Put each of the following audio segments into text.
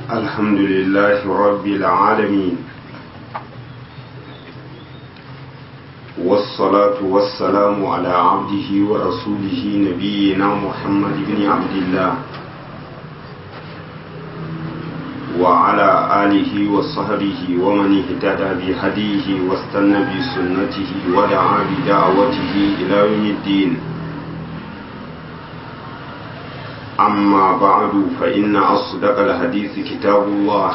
الحمد لله رب العالمين والصلاة والسلام على عبده ورسوله نبينا محمد بن عبد الله وعلى آله وصحبه ومن اهتدى بهديه واستنى بسنته ودعا بدعوته إلى يوم الدين أما بعد فإن أصدق الحديث كتاب الله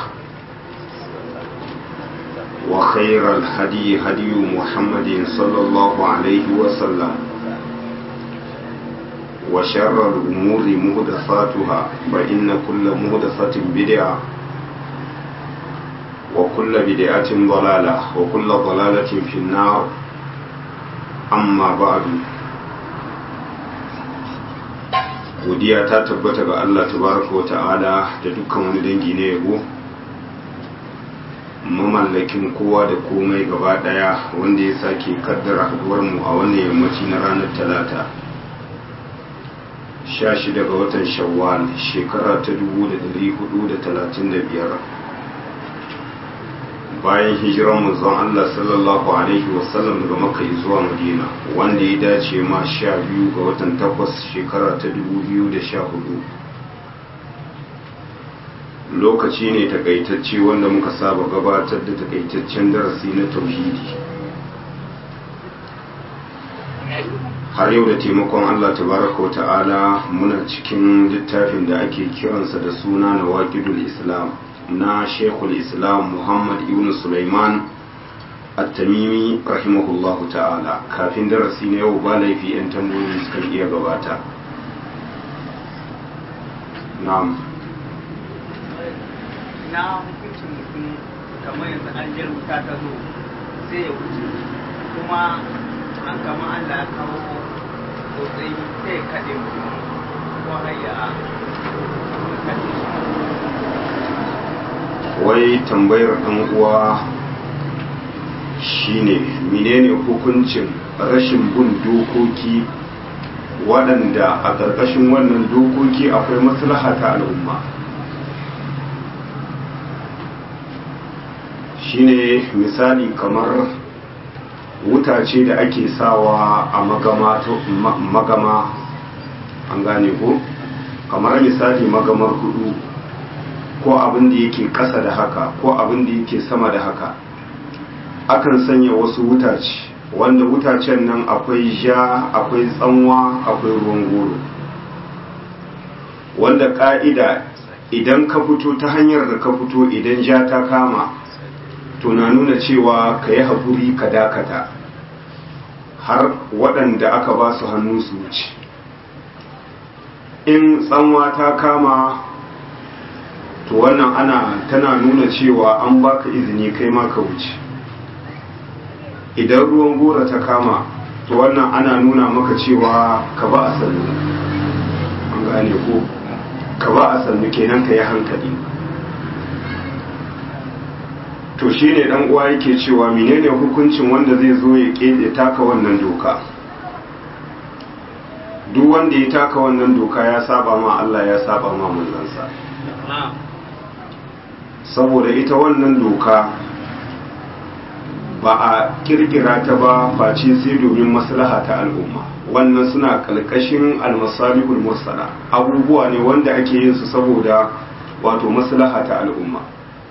وخير الهدي هدي محمد صلى الله عليه وسلم وشر الأمور مهدفاتها فإن كل مهدفة بدعة وكل بدعة ضلالة وكل ضلالة في النار أما بعد godiya ta tabbata ga Allah tabaraka wa ta'ala da dukkan wani dangi na yabo mamallakin kowa da komai gaba daya wanda ya sake kaddara haduwar mu a wannan yammaci na ranar talata 16 ga watan shawwal shekara ta 1435 bayan hijiran manzon Allah sallallahu alaihi wasallam daga Makka zuwa Madina wanda ya dace ma sha biyu ga watan takwas shekara ta dubu biyu da sha hudu lokaci ne takaitacce wanda muka saba gabatar da takaitaccen darasi na tauhidi har yau da taimakon Allah tabaraka wa ta'ala muna cikin littafin da ake kiransa da suna na waƙidul islam na shekul islam muhammad ibn sulaiman at-tamimi rahimahullahu ta'ala kafin darasi na yau ba laifi 'yan tambayoyi suka iya gabata na'am na hukuncin mutum kamar yanzu an jar wuta ta zo sai ya wuce kuma an kama allah ya kawo sosai sai ya kaɗe mutum ko hayya kaɗe shi wai tambayar ɗan uwa shine menene hukuncin rashin bin dokoki waɗanda a ƙarƙashin wannan dokoki akwai maslaha ta al'umma shine misali kamar wuta ce da ake sawa a magama magama an gane ko kamar misali magamar hudu ko abin da yake ƙasa da haka ko abin da yake sama da haka akan sanya wasu wutace wanda wutacen nan akwai ja akwai tsanwa akwai ruwan goro wanda ƙa'ida idan ka fito ta hanyar da ka fito idan ja ta kama to na nuna cewa ka yi haƙuri ka dakata har waɗanda aka ba su hannu su wuce in tsanwa ta kama to wannan ana tana nuna cewa an baka izini kai ma ka wuce idan ruwan gora ta kama to wannan ana nuna maka cewa ka ba a sannu an gane ko ka ba a sannu kenan ka yi hankali to shi ne dan uwa yake cewa menene hukuncin wanda zai zo ya ya taka wannan doka duk wanda ya taka wannan doka ya saba ma Allah ya saba ma manzansa saboda ita wannan doka ba a kirkira ta ba face sai domin maslaha ta al'umma wannan suna kalkashin almasalihul mursala abubuwa ne wanda ake yin su saboda wato maslaha ta al'umma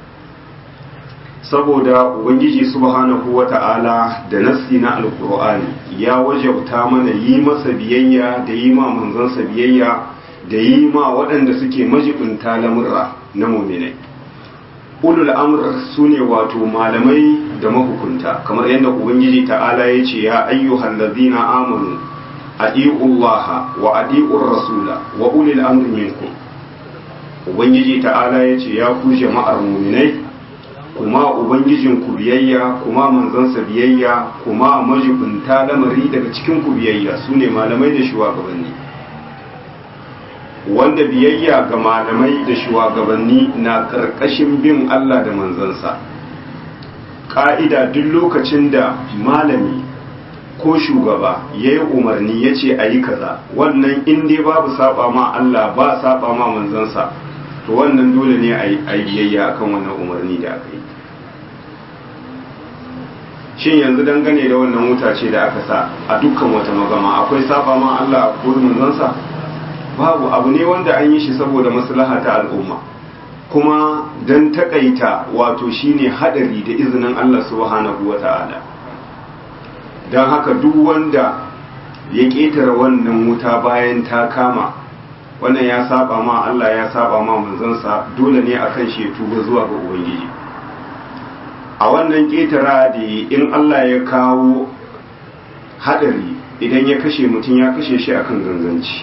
saboda ubangiji subhanahu wata'ala da nassi na alkur'ani ya wajabta mana yi masa biyayya da yi ma manzansa biyayya da yi ma waɗanda suke majibinta lamurra na muminai ulul amr su ne wato malamai da mahukunta kamar yadda ubangiji ta'ala ya ce ya ayyuhal ladzina amanu adi'ullaha wa adi'ur rasula wa ulil amri minkum ubangiji ta'ala ya ce ya ku jama'ar muminai kuma ubangijin ku biyayya kuma manzansa biyayya kuma majibinta lamari daga cikin ku biyayya su ne malamai da shugabanni wanda biyayya ga malamai da shugabanni na ƙarƙashin bin Allah da manzansa ƙa'ida duk lokacin da malami ko shugaba ya yi umarni ya ce a yi kaza wannan in dai babu saba ma Allah ba saba ma manzansa to wannan dole ne a yi biyayya akan wannan umarni da aka yi shin yanzu dangane da wannan wuta ce da aka sa a dukkan wata magama akwai saba ma Allah a gurin manzansa babu abu ne wanda an yi shi saboda maslaha ta al'umma kuma don takaita wato shine hadari da izinin Allah subhanahu wa ta'ala don haka duk wanda ya ƙetare wannan wuta bayan ta kama wannan ya saba ma Allah ya saba ma manzansa dole ne akan shi ya tuba zuwa ga ubangiji a wannan ƙetara da in Allah ya kawo hadari idan ya kashe mutum ya kashe shi akan ganganci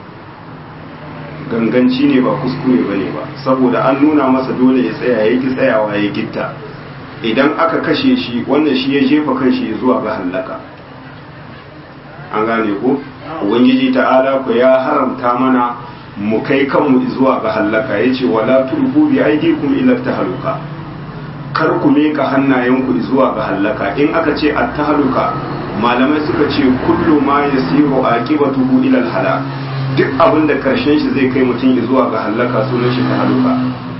ganganci ne ba kuskure ba ne ba saboda an nuna masa dole ya tsaya ya ki tsayawa ya gitta idan aka kashe shi wannan shi ya jefa kanshi zuwa ga hallaka an gane ko ubangiji ta'ala ku ya haramta mana mu kai kanmu zuwa ga hallaka yace wala tulqu bi aydikum ila tahaluka kar ku meka hannayenku zuwa ga hallaka in aka ce at-tahaluka malamai suka ce kullu ma yasiru aqibatuhu ila al-halak duk abin da karshen shi zai kai mutum zuwa ga hallaka sunan shi ta haluka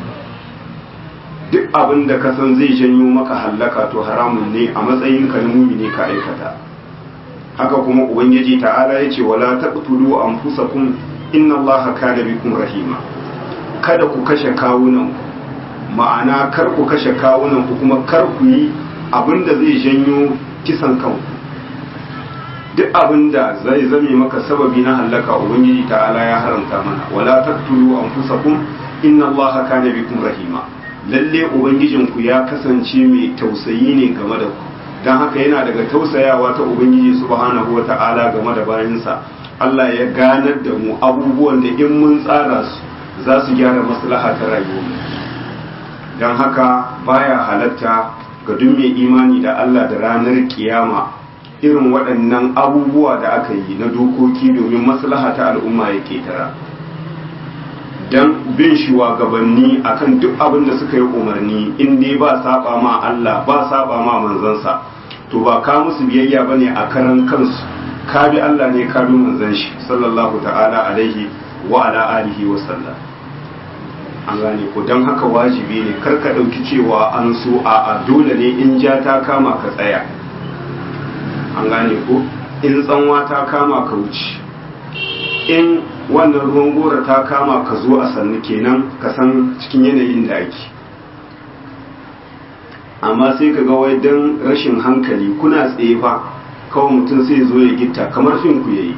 duk abin da ka san zai janyo maka hallaka to haramun ne a matsayin ka ne ka aikata haka kuma ubangiji ta'ala ya ce wala taqtulu anfusakum inna allaha kana bikum rahima kada ku kashe kawunan ma'ana kar ku kashe kawunan ku kuma kar ku yi abin da zai janyo kisan kanku duk abin da zai zame maka sababi na hallaka ubangiji ta'ala ya haramta mana wala taqtulu anfusakum inna allaha kana bikum rahima lalle ubangijinku ya kasance mai tausayi ne game da ku dan haka yana daga tausayawa ta ubangiji subhanahu wata'ala game da bayansa Allah ya ganar da mu abubuwan da in mun tsara su za su gyara maslaha ta rayuwa dan haka baya halatta ga duk mai imani da Allah da ranar kiyama irin waɗannan abubuwa da aka yi na dokoki domin maslaha ta al'umma ya ketara don bin shugabanni akan duk abin da suka yi umarni in dai ba saba ma Allah ba saba ma manzansa to ba ka musu biyayya ba ne a karan kansu ka bi Allah ne ka bi manzan shi sallallahu ta'ala alaihi wa ala alihi wa sallam an gane ko don haka wajibi ne kar ka ɗauki cewa an so a dole ne in ja ta kama ka tsaya an gane ko in tsanwa ta kama ka wuce in wannan ruwan gora ta kama ka zo a sannu kenan ka san cikin yanayin da ake amma sai ka ga wai don rashin hankali kuna tsaye fa kawai mutum sai zo ya gitta kamar fin ku yayi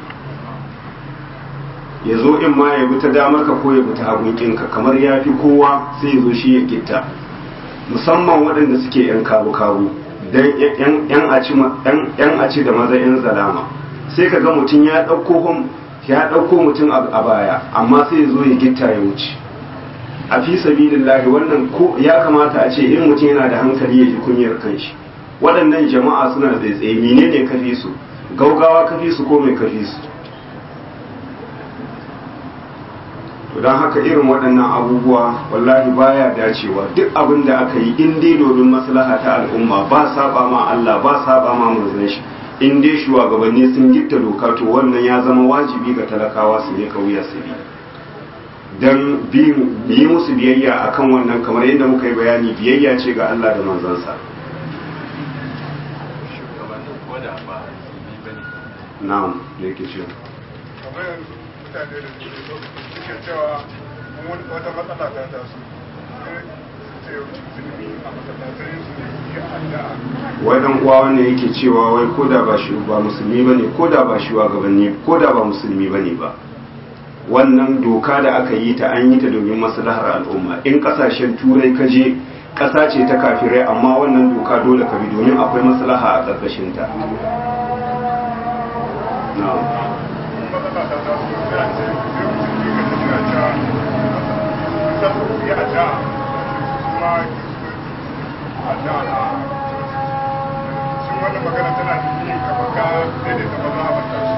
ya zo in ma ya bi ta damar ka ko ya bi ta hagunkinka kamar ya fi kowa sai ya zo shi ya gitta musamman waɗanda suke yan kabu-kabu don yan aci da maza yan zalama sai ka ga mutum ya ɗauko ya ɗauko mutum a baya amma sai ya zo ya gitta ya wuce a fi sabilillahi wannan ko ya kamata a ce in mutum yana da hankali ya ji kunyar kanshi waɗannan jama'a suna tsaitsaye menene kafi su gaugawa kafi su ko mai kafi su to don haka irin waɗannan abubuwa wallahi baya dacewa duk abin da aka yi in dai domin maslaha ta al'umma ba saba ma Allah ba saba ma manzon shi in dai shugabanni sun gitta doka to wannan ya zama wajibi ga talakawa su ne kauya su bi dan yi musu biyayya akan wannan kamar yadda muka yi bayani biyayya ce ga Allah da manzansa na'am da yake cewa kamar yanzu mutane da suke cewa wata matsala ta taso ce musulmi a masallatai su ne addu'a wai dan uwa wannan yake cewa wai koda ba shi ba musulmi bane koda ba shi gabanni koda ba musulmi bane ba wannan doka da aka yi ta an yi ta domin maslahar al'umma in kasashen turai ka je kasa ce ta kafirai amma wannan doka dole ka bi domin akwai maslaha a ƙarƙashin ta na'am matsala ta taso sai a ce sai musulmi ka tafi a cewa za su yi addu'a kuma addu'a na shin wannan magana tana nuni kamar ka daidaita maza a matashi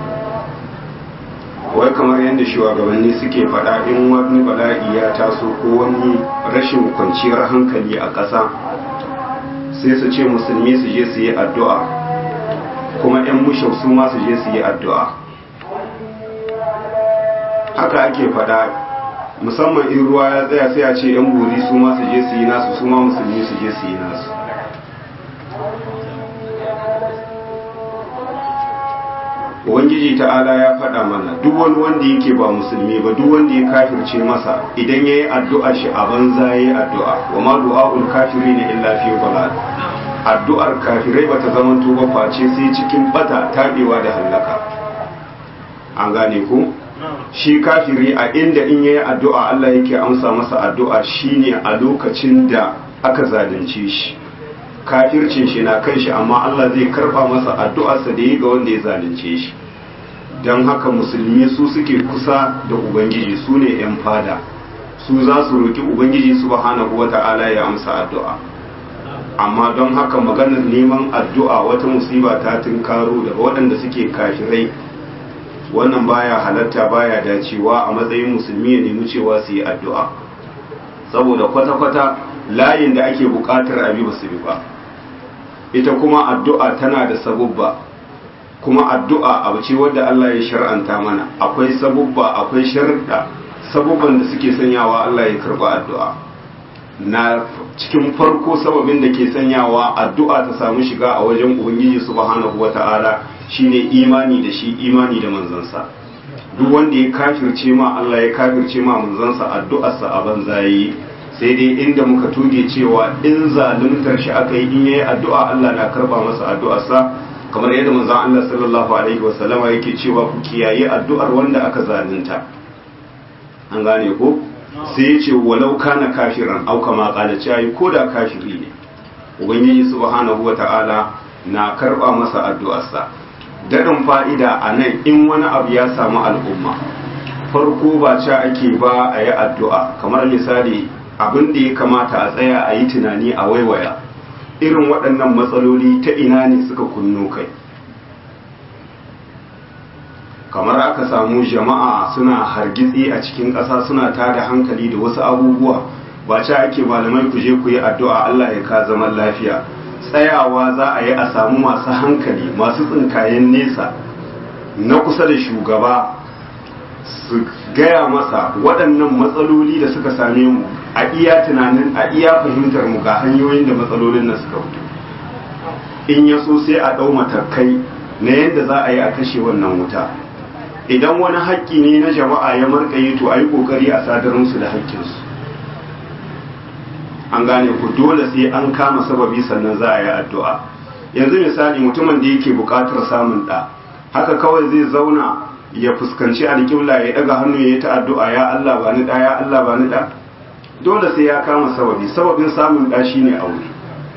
wai kamar yadda shugabanni suke faɗa in wani bala'i ya taso ko wani rashin kwanciyar hankali a ƙasa sai su ce musulmi su je su yi addu'a kuma 'yan mushau su ma su je su yi addu'a haka ake faɗa musamman in ruwa ya tsaya sai a ce yan bori su ma su je su yi nasu su ma musulmi su je su yi nasu ubangiji ta'ala ya faɗa mana duk wani wanda yake ba musulmi ba duk wanda ya kafirce masa idan ya yi addu'a shi a banza ya yi addu'a wa ma du'a'ul kafiri ne illa fi balad addu'ar kafirai bata zama ba face sai cikin bata tabewa da hallaka an gane ku shi kafiri a inda in yayi addu'a Allah yake amsa masa addu'a shine a lokacin da aka zalunce shi kafircin shi na kan shi amma Allah zai karba masa addu'arsa da yi ga wanda ya zalunce shi don haka musulmi su suke kusa da ubangiji su ne 'yan fada su za su roki ubangiji subhanahu wata'ala ya amsa addu'a amma don haka maganar neman addu'a wata musiba ta tunkaro daga waɗanda suke kafirai wannan baya halatta baya dacewa a matsayin musulmi ya nemi cewa su yi addu'a saboda kwata-kwata layin da ake buƙatar abi ba su bi ba ita kuma addu'a tana da sabubba kuma addu'a abu ce wadda Allah ya shar'anta mana akwai sabubba akwai sharda sabubban da suke sanyawa Allah ya karba addu'a na cikin farko sababin da ke sanyawa addu'a ta samu shiga a wajen ubangiji subhanahu wata'ala shine imani da shi imani da manzansa duk wanda ya kafirce ma Allah ya kafirce ma manzansa addu'arsa a banza yayi sai dai inda muka tuge cewa in zaluntar shi aka yi in yayi addu'a Allah na karba masa addu'arsa kamar yadda manzon Allah sallallahu alaihi wasallama yake cewa ku kiyaye addu'ar wanda aka zalunta an gane ko sai ya ce walau kana kafiran au kama qala cewa ko da kafiri ne ubangiji subhanahu wata'ala na karba masa addu'arsa daɗin fa'ida a nan in wani abu ya samu al'umma farko ba ca ake ba a yi addu'a kamar misali abin da ya kamata a tsaya a yi tunani a waiwaya irin waɗannan matsaloli ta ina ne suka kunno kai kamar aka samu jama'a suna hargitsi a cikin ƙasa suna tada hankali da wasu abubuwa ba ca ake malamai ku je ku yi addu'a Allah ya ka zaman lafiya tsayawa za a yi a samu masu hankali masu tsinkayen nesa na kusa da shugaba su gaya masa waɗannan matsaloli da suka same mu a iya tunanin a iya fahimtar mu ga hanyoyin da matsalolin nan suka fito in ya so sai a ɗau matakai na yadda za a yi a kashe wannan wuta idan wani haƙƙi ne na jama'a ya markaye to a yi ƙoƙari a sadar musu da haƙƙinsu an gane ku dole sai an kama sababi sannan za a yi addu'a yanzu misali mutumin da yake buƙatar samun ɗa haka kawai zai zauna ya fuskanci alƙibla ya ɗaga hannu ya yi ta addu'a ya Allah ba ni ɗa ya Allah ba ni ɗa dole sai ya kama sababi sababin samun ɗa shine aure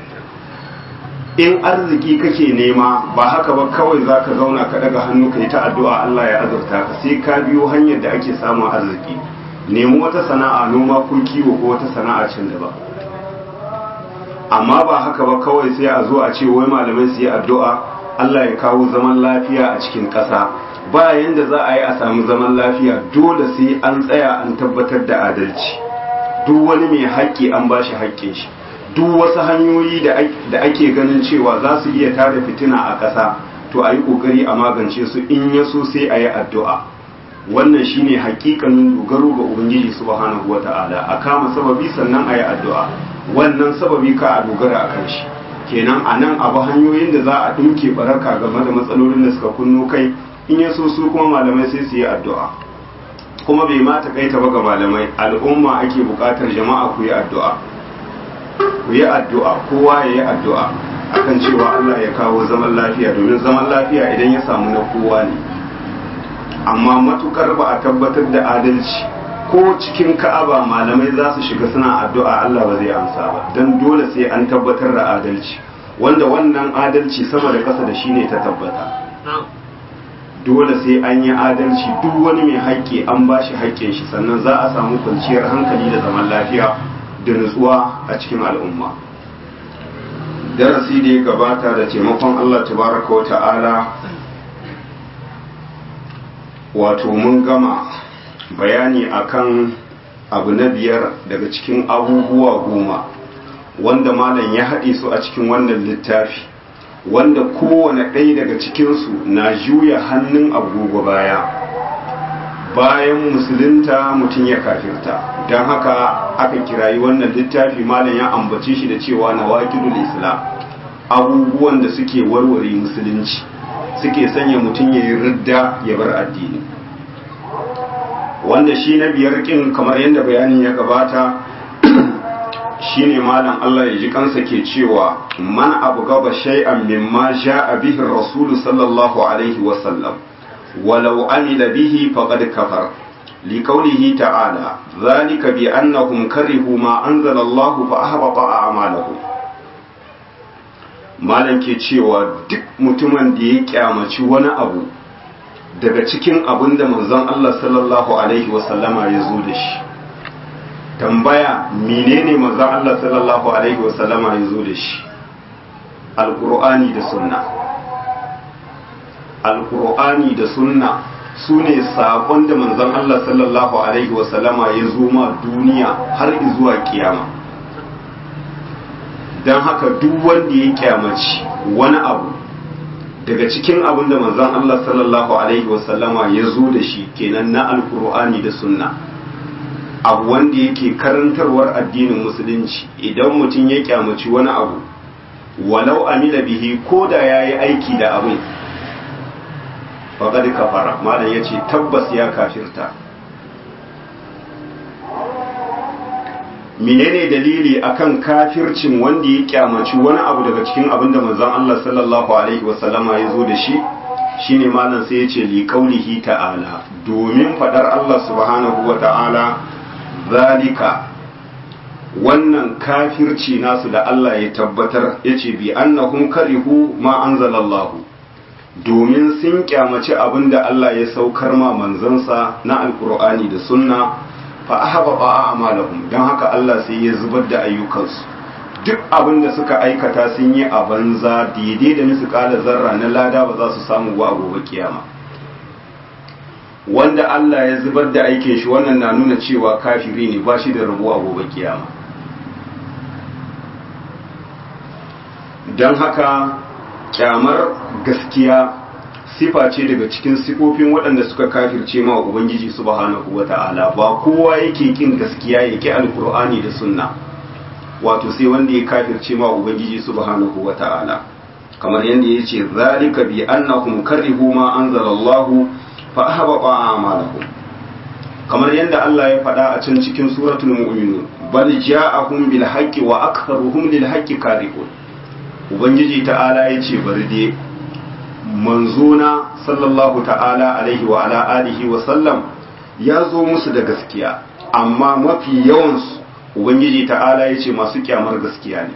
in arziki kake nema ba haka ba kawai za ka zauna ka ɗaga hannu ka yi ta addu'a Allah ya azurta ka sai ka biyo hanyar da ake samun arziki nemi wata sana'a noma ko kiwo ko wata sana'a can da ba amma ba haka ba kawai sai a zo a ce wai malamai su yi addu'a Allah ya kawo zaman lafiya a cikin ƙasa ba yanda za a yi a samu zaman lafiya dole sai an tsaya an tabbatar da adalci duk wani mai haƙƙi an ba shi haƙƙin shi duk wasu hanyoyi da ake ganin cewa za su iya tada fitina a ƙasa to a yi ƙoƙari a magance su in ya so sai a yi addu'a wannan shine hakikanin dogaro ga ubangiji subhanahu wata'ala a kama sababi sannan a yi addu'a wannan sababi ka a dogara a kan shi kenan a nan abu hanyoyin da za a ɗinke baraka game da matsalolin da suka kunno kai in ya so su kuma malamai sai su yi addu'a kuma bai ma kaita ba ga malamai al'umma ake buƙatar jama'a ku yi addu'a ku yi addu'a kowa ya yi addu'a akan cewa Allah ya kawo zaman lafiya domin zaman lafiya idan ya samu na kowa ne amma matukar ba a tabbatar da adalci ko cikin ka'aba malamai za su shiga suna addu'a Allah ba zai amsa ba don dole sai an tabbatar da adalci wanda wannan adalci sama da ƙasa da shi ne ta tabbata dole sai an yi adalci duk wani mai haƙƙi an ba shi haƙƙin shi sannan za a samu kwanciyar hankali da zaman lafiya da nutsuwa a cikin al'umma darasi da ya gabata da taimakon Allah tabaraka wa ta'ala wato mun gama bayani akan abu na biyar daga cikin abubuwa goma wanda malam ya haɗe su a cikin wannan littafi wanda kowane ɗaya daga cikinsu na juya hannun agogo baya bayan musulunta mutum ya kafirta don haka aka kirayi wannan littafi malam ya ambace shi da cewa na waƙidul islam abubuwan da suke warware musulunci suke sanya mutum ya yi ridda ya bar addini wanda shi na biyar kin kamar yadda bayanin ya gabata shine malam Allah ya ji kansa ke cewa man abu gaba shay'an mimma ja'a bihi rasulu sallallahu alaihi wa sallam walau amila bihi faqad kafar liqawlihi ta'ala dhalika bi annahum karihu ma anzala Allah fa ahbata a'malahum malam ke cewa duk mutumin da ya kyamaci wani abu daga cikin abin da manzon Allah sallallahu alaihi wa sallama ya zo da shi tambaya menene manzon Allah sallallahu alaihi wasallama ya zo da shi alqur'ani da sunna alqur'ani da sunna sune sakon da manzon Allah sallallahu alaihi wasallama ya zo ma duniya har zuwa kiyama dan haka duk wanda ya kyamaci wani abu daga cikin abin da manzon Allah sallallahu alaihi wasallama ya zo da shi kenan na alqur'ani da sunna abu wanda yake karantarwar addinin musulunci idan mutum ya kyamaci wani abu walau amila bihi ko da ya yi aiki da abin faƙad kafara malam ya ce tabbas ya kafirta menene dalili akan kafircin wanda ya kyamaci wani abu daga cikin abin da manzon Allah sallallahu alaihi wasallama ya zo da shi shine malam sai ya ce li qaulihi ta'ala domin fadar Allah subhanahu wa ta'ala zalika wannan kafirci nasu da Allah ya tabbatar ya ce bi annahum karihu ma anzalallahu domin sun kyamaci abin da Allah ya saukar ma manzansa na alkur'ani da sunna fa ahbaba a'malahum dan haka Allah sai ya zubar da ayyukansu duk abin da suka aikata sun yi a banza daidai da musu kala zarra na lada ba za su samu ba a gobe kiyama wanda Allah ya zubar da aikin shi wannan na nuna cewa kafiri ne ba shi da rabo a gobe kiyama don haka kyamar gaskiya sifa ce daga cikin sifofin waɗanda suka kafirce ma ubangiji subhanahu wata'ala ba kowa yake kin gaskiya yake alkur'ani da sunna wato sai wanda ya kafirce ma ubangiji subhanahu wata'ala kamar yadda ya ce zalika bi annahum karihu ma anzalallahu fa ahbata a'malahum kamar yadda Allah ya faɗa a can cikin suratul mu'minun bal ja'ahum bil haqqi wa aktharuhum lil haqqi karihun ubangiji ta'ala ya ce bari dai manzona sallallahu ta'ala alaihi wa ala alihi wa sallam ya zo musu da gaskiya amma mafi yawansu ubangiji ta'ala ya ce masu kyamar gaskiya ne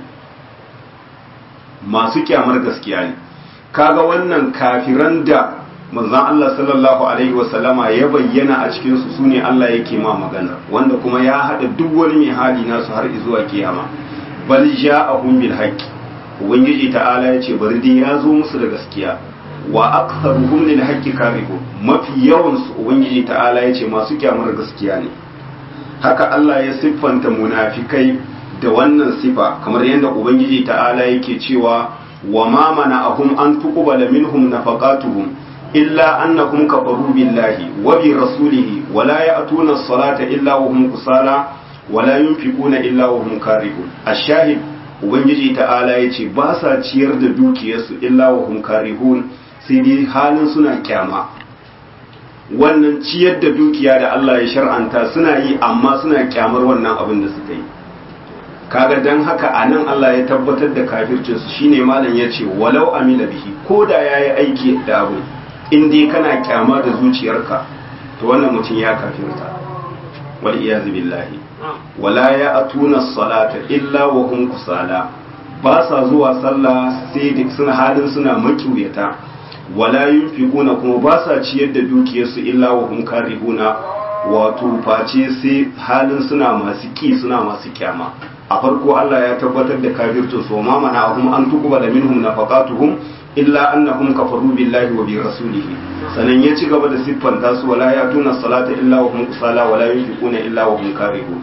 masu kyamar gaskiya ne kaga wannan kafiran da manzan Allah sallallahu alaihi wasallama ya bayyana a cikinsu su ne Allah yake ma magana wanda kuma ya haɗa duk wani mai hali nasu har zuwa kiyama bal ja'ahum bil haqqi ubangiji ta'ala ya ce bari dai ya zo musu da gaskiya wa aktharuhum lil haqqi karihun mafi yawan su ubangiji ta'ala ya ce masu kyamar gaskiya ne haka Allah ya siffanta munafikai da wannan sifa kamar yadda ubangiji ta'ala yake cewa wa ma mana'ahum an tuqbala minhum nafaqatuhum illa annahum kafaru billahi wa bi rasulihi wa la ya'tuna as-salata illa wa hum kusala wa la yunfiquna illa wa hum karihun ash-shahid ubangiji ta'ala yace ba sa ciyar da dukiyarsu illa wa hum karihun sai dai halin suna kyama wannan ciyar da dukiya da Allah ya shar'anta suna yi amma suna kyamar wannan abin da suka yi kaga dan haka anan Allah ya tabbatar da kafircin su shine malam yace walau amila bihi ko da yayi aiki da abu in dai kana kyama da zuciyarka to wannan mutum ya kafirta wal iyaz billahi wala ya atuna salata illa wa hum kusala ba sa zuwa sallah sai suna halin suna makiyata wala yunfiquna kuma ba sa ciyar da dukiyarsu illa wa hum karihuna wato face sai halin suna masu ki suna masu kyama a farko Allah ya tabbatar da kafirtu so ma mana hum an tuqbala minhum nafaqatuhum illa annahum kafaru billahi wa bi rasulihi sanan ya ci gaba da siffanta su wala ya tuna salata illa wa hum kusala wala yunfiquna illa wa hum karihun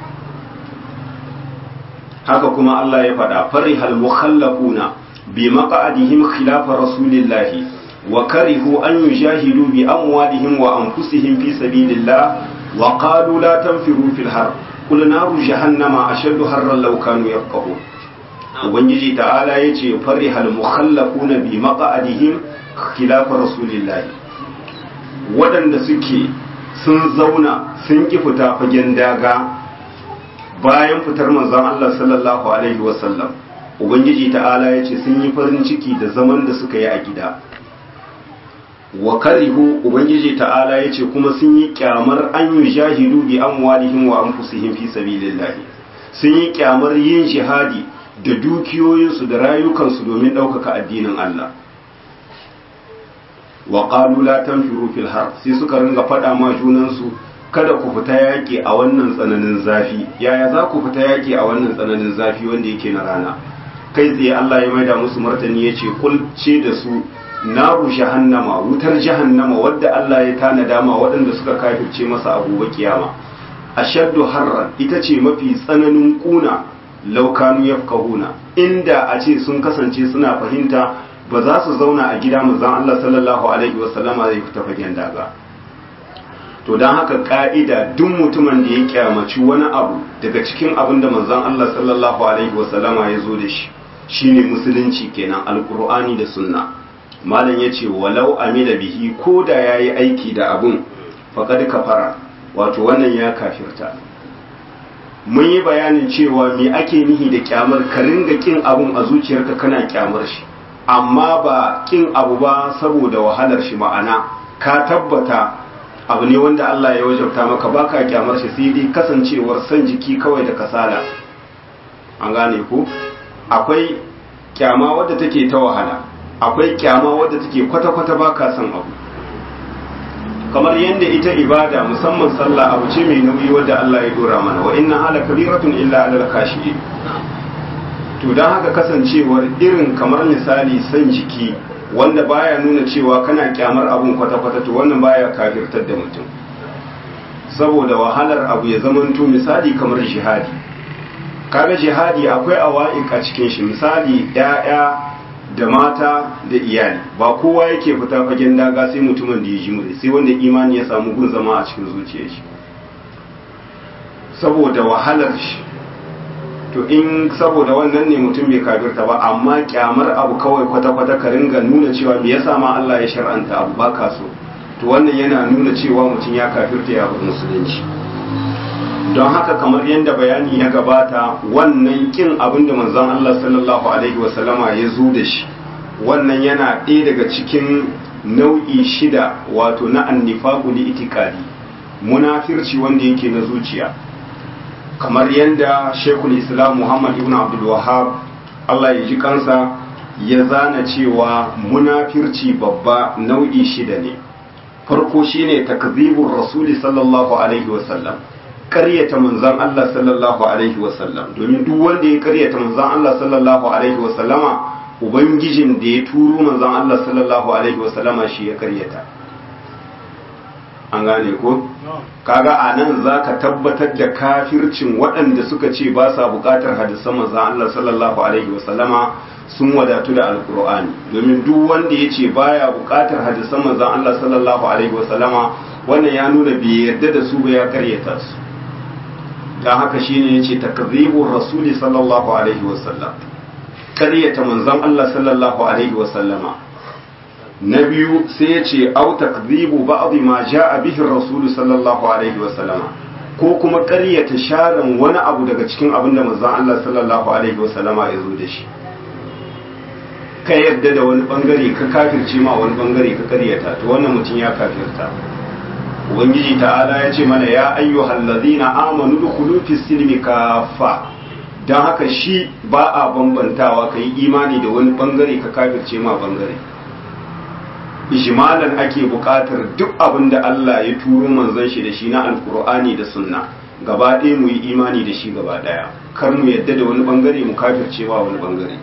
haka kuma Allah ya faɗa farihal mukhallafuna bi maq'adihim khilafa rasulillahi wa karihu an yujahidu bi amwalihim wa anfusihim fi sabilillah wa qalu la tanfiru fil har qul naru jahannama ashaddu harran law kanu yafqahun ubangiji ta'ala yace farihal mukhallafuna bi maq'adihim khilafa rasulillahi waɗanda suke sun zauna sun ki fita fagen daga bayan fitar manzon Allah sallallahu alaihi wasallam ubangiji ta'ala ya ce sun yi farin ciki da zaman da suka yi a gida wa karihu ubangiji ta'ala ya ce kuma sun yi kyamar an yi jahidu bi amwalihim wa anfusihim fi sabilillah sun yi kyamar yin jihadi da dukiyoyinsu da rayukansu domin ɗaukaka addinin Allah wa qalu la tanfiru fil har sai suka ringa faɗa ma junansu kada ku fita yaƙi a wannan tsananin zafi yaya za ku fita yaƙi a wannan tsananin zafi wanda yake na rana kai tsaye Allah ya maida musu martani ya ce kulce da su naru jahannama wutar jahannama wadda Allah ya tanada ma waɗanda suka kafirce masa a gobe kiyama ashaddu harran ita ce mafi tsananin kuna laukanu yafkahuna inda a ce sun kasance suna fahimta ba za su zauna a gida manzon Allah sallallahu alaihi wasallama zai fita fagen daga to don haka ka'ida duk mutumin da ya kyamaci wani abu daga cikin abin da manzon Allah sallallahu alaihi wasallama ya zo da shi shine musulunci kenan alkur'ani da sunna malam ya ce walau amila bihi ko da ya yi aiki da abun faƙad kafara wato wannan ya kafirta mun yi bayanin cewa me ake nihi da kyamar ka ringa kin abun a zuciyarka kana kyamar shi amma ba kin abu ba saboda wahalar shi ma'ana ka tabbata abu ne wanda Allah ya wajabta maka baka kyamar shi sai dai kasancewar san jiki kawai da kasala an gane ku akwai kyama wadda take ta wahala akwai kyama wadda take kwata-kwata baka son abu kamar yadda ita ibada musamman sallah abu ce mai nauyi wadda Allah ya dora mana wa inna hala kabiratun illa alal kashi to dan haka kasancewar irin kamar misali san jiki wanda baya nuna cewa kana kyamar abun kwata-kwata to wannan baya kafirtar da mutum saboda wahalar abu ya zamanto misali kamar jihadi kaga jihadi akwai awa'ik a cikin shi misali ya'ya da mata da iyali ba kowa yake fita fagen daga sai mutumin da ya ji muri sai wanda imani ya samu gun zama a cikin zuciyar shi saboda wahalar shi to in saboda wannan ne mutum bai kafirta ba amma kyamar abu kawai kwata-kwata ka ringa nuna cewa me yasa ma Allah ya shar'anta abu baka so to wannan yana nuna cewa mutum ya kafirta ya bar musulunci don haka kamar yadda bayani ya gabata wannan kin abin da manzon Allah sallallahu alaihi wasallama ya zo da shi wannan yana ɗaya daga cikin nau'i shida wato na annifaqu li itikadi munafirci wanda yake na zuciya kamar yadda Sheikhul Islam Muhammad ibn Abdul Wahhab Allah ya ji kansa ya zana cewa munafirci babba nau'i shida ne farko shine takzibur rasuli sallallahu alaihi wasallam karyata manzan Allah sallallahu alaihi wasallam domin duk wanda ya karyata manzan Allah sallallahu alaihi wasallama ubangijin da ya turo manzan Allah sallallahu alaihi wasallama shi ya karyata an gane ko kaga a nan za ka tabbatar da kafircin waɗanda suka ce ba sa buƙatar hadisan manzan Allah sallallahu alaihi wasallama sun wadatu da alkur'ani domin duk wanda ya ce baya buƙatar hadisan manzan Allah sallallahu alaihi wasallama wannan ya nuna bai yarda da su ba ya karyata su don haka shine yace takzibur rasuli sallallahu alaihi wasallam karyata manzon Allah sallallahu alaihi wasallama na biyu sai yace au takzibu ba'd ma jaa bihi rasulu sallallahu alaihi wasallama ko kuma karyata sharan wani abu daga cikin abin da manzon Allah sallallahu alaihi wasallama ya zo da shi ka yarda da wani bangare ka kafirce ma wani bangare ka karyata to wannan mutum ya kafirta ubangiji ta'ala ya ce mana ya ayyuhal ladina amanu dukhulu fi silmi kafa dan haka shi ba a bambantawa kai imani da wani bangare ka kafirce ma bangare ijmalan ake buƙatar duk abin da Allah ya turo manzon shi da shi na alkur'ani da sunna gaba ɗaya mu yi imani da shi gaba ɗaya kar mu yadda da wani bangare mu kafirce ma wani bangare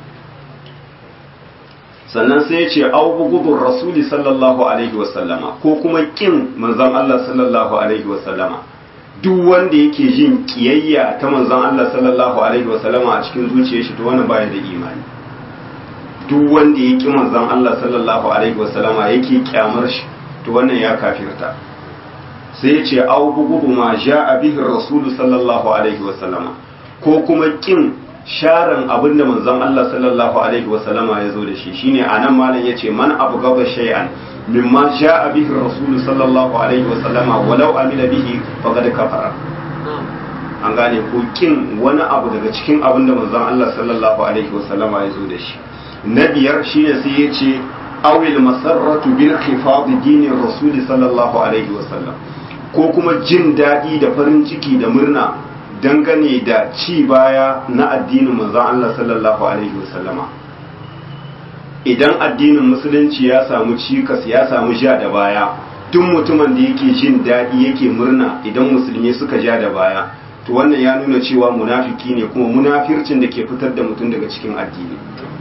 sannan sai ya ce au bugudun rasuli sallallahu alaihi wasallama ko kuma kin manzon Allah sallallahu alaihi wasallama duk wanda yake jin kiyayya ta manzon Allah sallallahu alaihi wasallama a cikin zuciyar shi to wannan baya da imani duk wanda ya ƙi manzon Allah sallallahu alaihi wasallama yake kyamar shi to wannan ya kafirta sai ya ce au bugu ma ja'a bihi rasulu sallallahu alaihi wasallama ko kuma kin sharan abin da manzon Allah sallallahu alaihi wasallama ya zo da shi shine anan malam yace man abu gaba shay'an mimma ja'a bihi rasulu sallallahu alaihi wasallama walau amila bihi faqad kafara an gane ko kin wani abu daga cikin abin da manzon Allah sallallahu alaihi wasallama ya zo da shi na biyar shine sai ya ce awil masarratu bil khifad dinin rasul sallallahu alaihi wasallam ko kuma jin daɗi da farin ciki da murna dangane da ci baya na addinin manzon Allah sallallahu alaihi wasallama idan addinin musulunci ya samu cikas ya samu ja da baya duk mutumin da yake jin daɗi yake murna idan musulmi suka ja da baya to wannan ya nuna cewa munafiki ne kuma munafircin da ke fitar da mutum daga cikin addini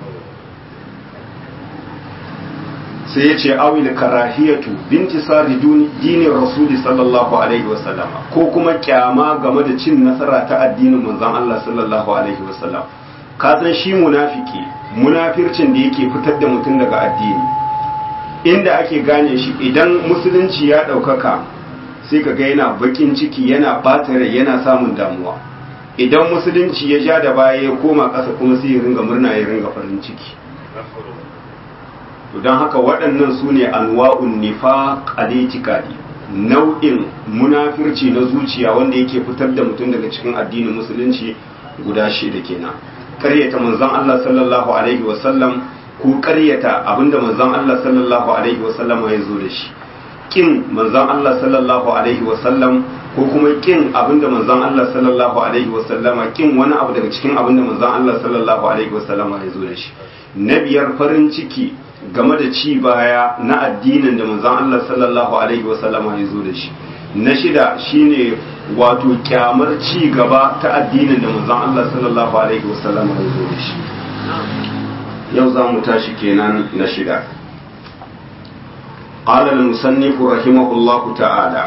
sai ya ce awil karahiyatu binti sari dinin rasuli sallallahu alaihi wasallam ko kuma kyama game da cin nasara ta addinin manzon Allah sallallahu alaihi wasallam ka san shi munafiki munafircin da yake fitar da mutum daga addini inda ake gane shi idan musulunci ya ɗaukaka sai ka ga yana bakin ciki yana ɓata rai yana samun damuwa idan musulunci ya ja da baya ya koma ƙasa kuma sai ya ringa murna ya ringa farin ciki to don haka waɗannan su ne anwa'un nifaq al-i'tiqadi nau'in munafirci na zuciya wanda yake fitar da mutum daga cikin addinin musulunci guda shida kenan ƙaryata manzon Allah sallallahu alaihi wa sallam ko ƙaryata abinda manzon Allah sallallahu alaihi wa sallam ya zo da shi kin manzon Allah sallallahu alaihi wa sallam ko kuma kin abinda manzon Allah sallallahu alaihi wa sallama kin wani abu daga cikin abinda manzon Allah sallallahu alaihi wa sallama ya zo da shi na biyar farin ciki game da ci baya na addinin da manzon Allah sallallahu alaihi wasallama ya zo da shi na shida shine wato kyamar ci gaba ta addinin da manzon Allah sallallahu alaihi wasallama ya zo da shi yau za mu tashi kenan na shida قال المصنف رحمه الله تعالى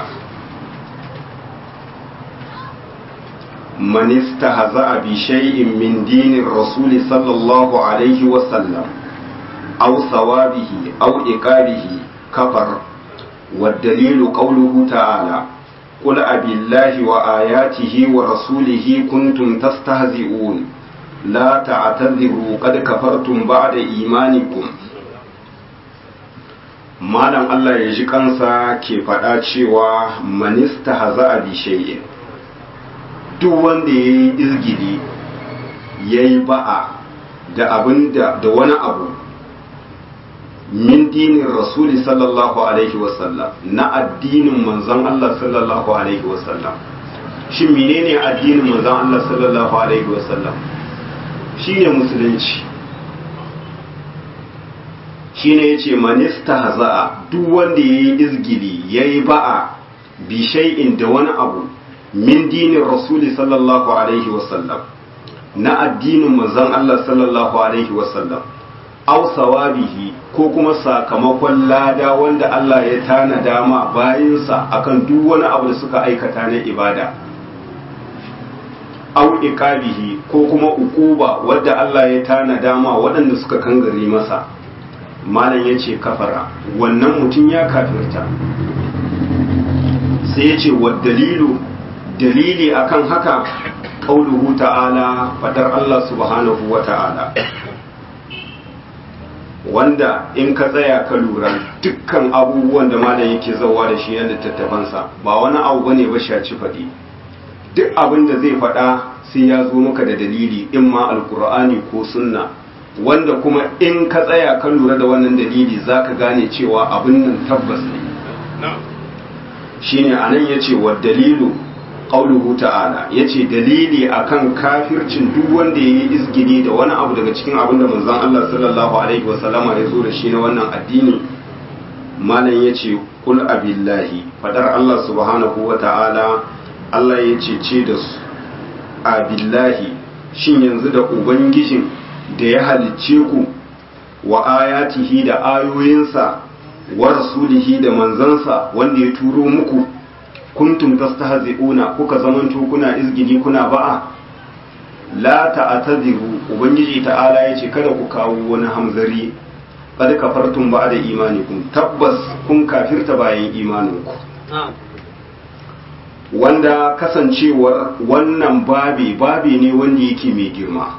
من استهزأ بشيء من دين الرسول صلى الله عليه وسلم أو ثوابه أو إقابه كفر والدليل قوله تعالى قل أبي الله وآياته ورسوله كنتم تستهزئون لا تعتذروا قد كفرتم بعد إيمانكم malam Allah ya ji kansa ke faɗa cewa manista haza a bishayin duk wanda ya yi izgili ya yi ba'a da abin da wani abu min dinin rasuli sallallahu alaihi wasallam na addinin manzon Allah sallallahu alaihi wasallam shin menene addinin manzon Allah sallallahu alaihi wasallam shine musulunci shine yace manista haza'a duk wanda yayi izgili yayi ba'a bi shay'in da wani abu min dinin rasuli sallallahu alaihi wasallam na addinin manzon Allah sallallahu alaihi wasallam aw sawabihi ko kuma sakamakon lada wanda Allah ya tanada ma bayinsa akan duk wani abu da suka aikata na ibada aw iqabihi ko kuma ukuba wadda Allah ya tanada ma waɗanda suka kangare masa malam yace kafara wannan mutum ya kafirta sai yace wa dalilu dalili akan haka qauluhu ta'ala fadar Allah subhanahu wa ta'ala wanda in ka tsaya ka lura dukkan abubuwan da malam yake zauwa da shi na littattafansa ba wani abu bane ba shaci faɗi duk abin da zai faɗa sai ya zo maka da dalili in ma alkur'ani ko sunna wanda kuma in ka tsaya ka lura da wannan dalili zaka gane cewa abin nan tabbas ne shine anan yace wa dalilu qauluhu ta'ala yace dalili akan kafircin duk wanda yayi izgini da wani abu daga cikin abin da manzon Allah sallallahu alaihi wasallama ya zo da shi na wannan addini malam yace kul abillahi fadar Allah subhanahu wa ta'ala Allah yace ce da su abillahi shin yanzu da ubangijin da ya halicce ku wa ayatihi da ayoyinsa wa rasulihi da manzansa wanda ya turo muku kuntum tastahzi'una kuka zamanto kuna izgidi kuna ba'a la ta'tadiru ubangiji ta'ala yace kada ku kawo wani hamzari qad kafartum ba'da imanikum tabbas kun kafirta bayan imaninku wanda kasancewar wannan babi babi ne wanda yake mai girma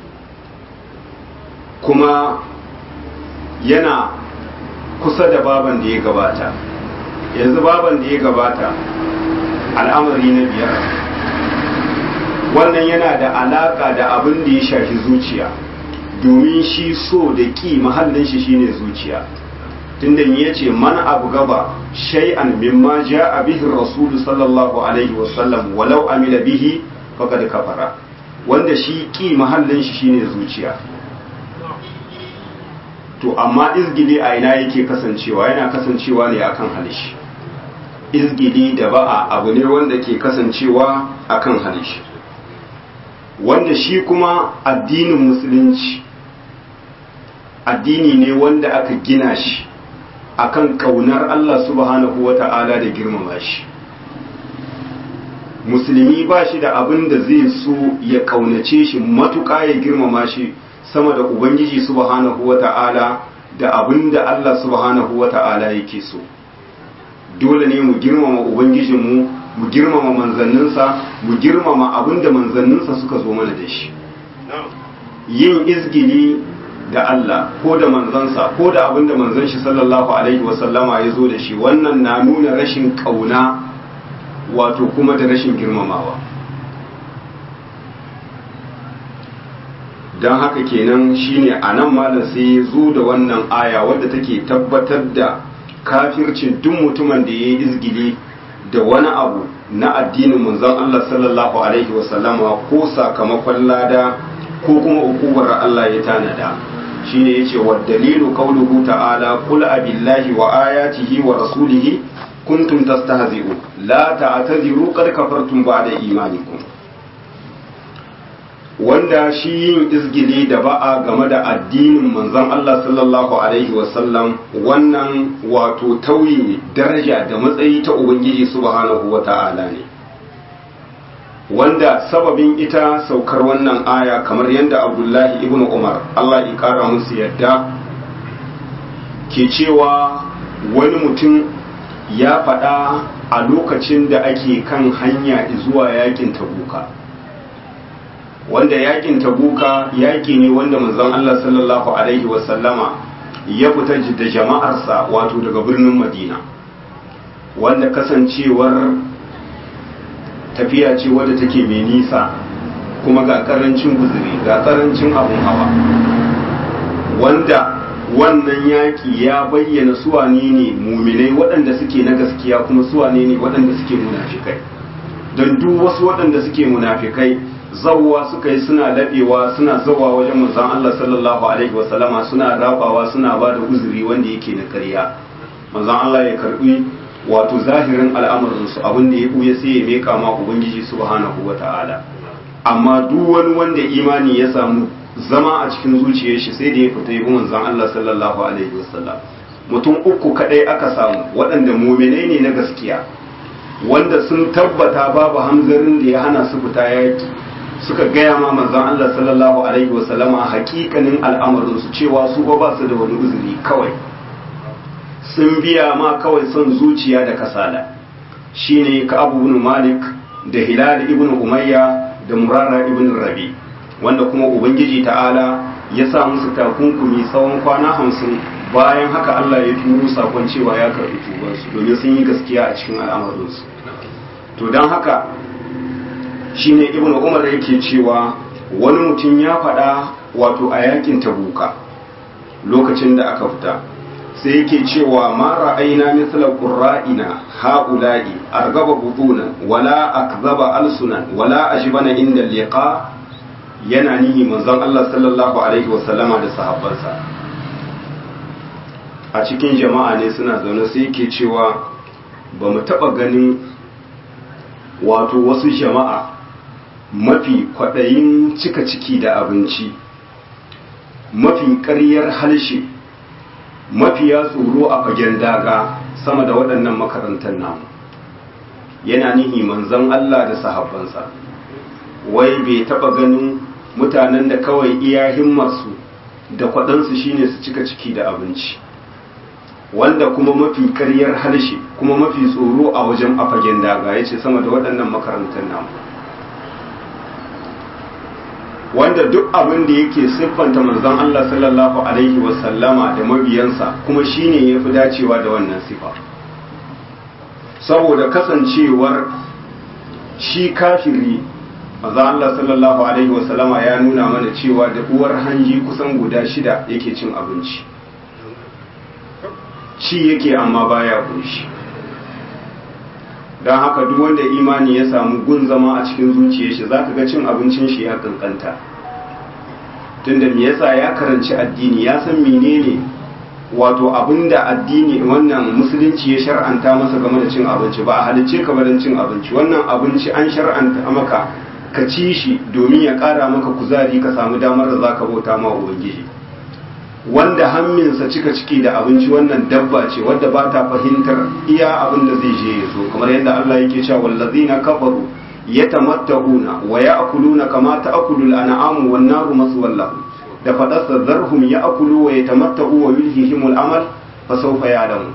kuma yana kusa da baban da ya gabata yanzu baban da ya gabata al'amari na biyar wannan yana da alaka da abin da ya shafi zuciya domin shi so da ƙi mahallin shi shine zuciya tunda ya ce man abu gaba shay'an mimma ja'a bihi rasulu sallallahu alaihi wasallam walau amila bihi faqad kafara wanda shi ƙi mahallin shi shine zuciya to amma izgili a ina yake kasancewa yana kasancewa ne akan halishi izgili da ba'a abu ne wanda ke kasancewa akan halishi wanda shi kuma addinin musulunci addini ne wanda aka gina shi akan kaunar Allah subhanahu wata'ala da girmama shi musulmi ba shi da abin da zai so ya kaunace shi matuƙa ya girmama shi sama da ubangiji subhanahu wata'ala da abin da Allah subhanahu wata'ala yake so dole ne mu girmama ubangijinmu mu girmama manzanninsa mu girmama abin da manzanninsa suka zo mana da shi yin izgili da Allah ko da manzansa ko da abin da manzan shi sallallahu alaihi wasallama ya zo da shi wannan na nuna rashin kauna wato kuma da rashin girmamawa don haka kenan shine a nan malam sai ya zo da wannan aya wadda take tabbatar da kafircin duk mutumin da ya yi izgili da wani abu na addinin manzon Allah sallallahu alaihi wasallama ko sakamakon lada ko kuma ukubar Allah ya tanada shine yace wa dalilu qawluhu ta'ala qul abillahi wa ayatihi wa rasulihi kuntum tastahzi'un la ta'tadiru qad kafartum ba'da imanikum wanda shi yin izgili da ba'a game da addinin manzon Allah sallallahu alaihi wasallam wannan wato tauye daraja da matsayi ta ubangiji subhanahu wata'ala ne wanda sababin ita saukar wannan aya kamar yadda abdullahi ibn umar Allah ya kara musu yadda ke cewa wani mutum ya faɗa a lokacin da ake kan hanya zuwa yakin tabuka wanda yakin tabuka yaki ne wanda manzon Allah sallallahu alaihi wasallama ya fita da jama'arsa wato daga birnin Madina wanda kasancewar tafiya ce wadda take mai nisa kuma ga karancin guzuri ga karancin abun hawa wanda wannan yaki ya bayyana suwane ne muminai waɗanda suke na gaskiya kuma suwane ne waɗanda suke munafikai don duk wasu waɗanda suke munafikai zawwa suka yi suna laɓewa suna zawa wajen manzon Allah sallallahu alaihi wasallama suna rabawa suna ba da uzuri wanda yake na ƙarya manzon Allah ya karbi wato zahirin al'amarin su abin da ya buya sai ya meka ma ubangiji subhanahu wata'ala amma duk wani wanda imani ya samu zama a cikin zuciyar shi sai da ya fita yi manzon Allah sallallahu alaihi wasallam mutum uku kadai aka samu waɗanda muminai ne na gaskiya wanda sun tabbata babu hamzarin da ya hana su fita yaki suka gaya ma manzon Allah sallallahu alaihi wasallama hakikanin al'amarin su cewa su ba su da wani uzuri kawai sun biya ma kawai son zuciya da kasala shine ka abu ibn malik da hilal ibn umayya da murara ibn rabi wanda kuma ubangiji ta'ala ya sa musu takunkumi tsawon kwana hamsin bayan haka Allah ya turo sakon cewa ya karɓi tubansu domin sun yi gaskiya a cikin al'amarinsu to don haka shine ibnu umar yake cewa wani mutum ya faɗa wato a yakin tabuka lokacin da aka fita sai yake cewa ma ra'ayna mithla qurra'ina haula'i argaba butuna wala akzaba alsunan wala ajbana inda liqa yana nihi manzon Allah sallallahu alaihi wasallama da sahabbansa a cikin jama'a ne suna zaune sai yake cewa ba mu taɓa ganin wato wasu jama'a mafi kwaɗayin cika ciki da abinci mafi ƙaryar halshe mafiya tsoro a fagen daga sama da waɗannan makarantar namu yana nihi manzon Allah da sahabbansa wai bai taba ganin mutanen da kawai iya himmarsu da kwaɗansu shine su cika ciki da abinci wanda kuma mafi karyar harshe kuma mafi tsoro a wajen afagen daga ya ce sama da waɗannan makarantar namu wanda duk abin da yake siffanta manzon Allah sallallahu alaihi wasallama da mabiyansa kuma shine ya fi dacewa da wannan sifa saboda kasancewar shi kafiri manzon Allah sallallahu alaihi wasallama ya nuna mana cewa da uwar hanji kusan guda shida yake cin abinci ci yake amma baya kunshi don haka duk wanda imani ya samu gun zama a cikin zuciyar shi zaka ga cin abincin shi ya kankanta tunda me yasa ya karanci addini ya san menene wato abinda addini wannan musulunci ya shar'anta masa game da cin abinci ba a halicce ka barin cin abinci wannan abinci an shar'anta maka ka ci shi domin ya ƙara maka kuzari ka samu damar da zaka bauta ma ubangiji wanda hamminsa cika ciki da abinci wannan dabba ce wadda ba ta fahimtar iya abin da zai je ya zo kamar yadda Allah yake cewa wallazina kafaru yatamatta'una wa ya'kuluna kama ta'kulu al-an'amu wan naru maswallahu da fadarsa zarhum ya'kulu wa yatamatta'u wa yulhihim al-amal fa sawfa ya'lamu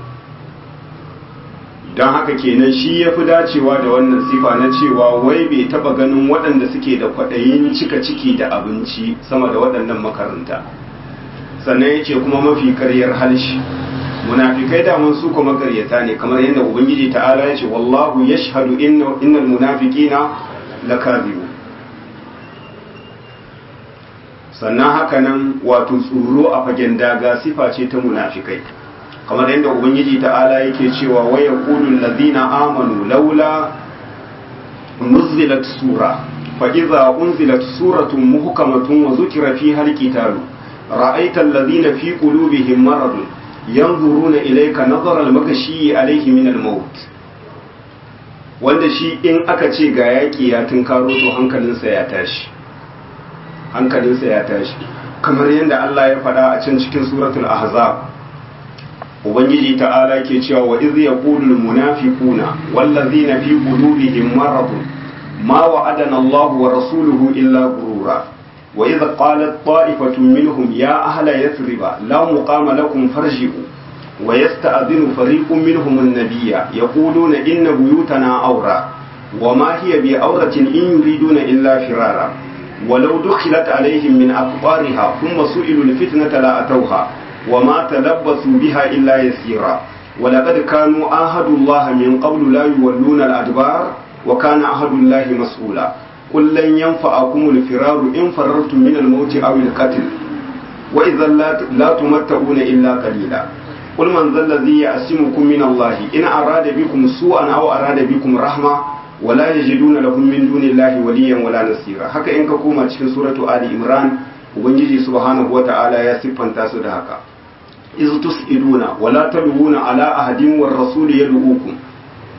dan haka kenan shi yafi dacewa da wannan sifa na cewa wai bai taba ganin waɗanda suke da kwaɗayin cika ciki da abinci sama da waɗannan makaranta sannan ya ce kuma mafi karyar halshi munafikai daman su kuma karyata ne kamar yadda ubangiji ta'ala ya ce wallahu yashhadu innal munafiqina lakazibu sannan haka nan wato tsoro a fagen daga sifa ce ta munafikai kamar yadda ubangiji ta'ala yake cewa wa yaqulu allazina amanu laula nuzilat sura fa idza unzilat suratun muhkamatun wa zukira fiha alqitalu رأيت الذين في قلوبهم مرض ينظرون إليك نظر المغشي عليه من الموت wanda shi in aka ce ga yaƙi ya tunkaro to hankalinsa ya tashi hankalinsa ya tashi kamar yadda Allah ya faɗa a can cikin suratul ahzab ubangiji ta'ala ke cewa wa iz yaqulu munafiquna wallazina fi qulubihim maradun ma wa'adana Allah wa rasuluhu illa gurura وإذا قالت طائفة منهم يا أهل يثرب لا مقام لكم فارجعوا ويستأذن فريق منهم النبي يقولون إن بيوتنا أورى وما هي بأورة إن يريدون إلا فرارا ولو دخلت عليهم من أقطارها ثم سئلوا الفتنة لأتوها وما تلبثوا بها إلا يسيرا ولقد كانوا آهدوا الله من قبل لا يولون الأدبار وكان عهد الله مسؤولا قل لن ينفعكم الفرار إن فررتم من الموت أو القتل وإذا لا تمتعون إلا قليلا قل من ذا الذي يأسمكم من الله إن أراد بكم سوءا أو أراد بكم رحمة ولا يجدون لهم من دون الله وليا ولا نصيرا haka in ka koma cikin suratu ali imran ubangiji subhanahu wata'ala ya siffanta su da haka iz tusiduna wala talwuna ala ahadin war rasul yad'ukum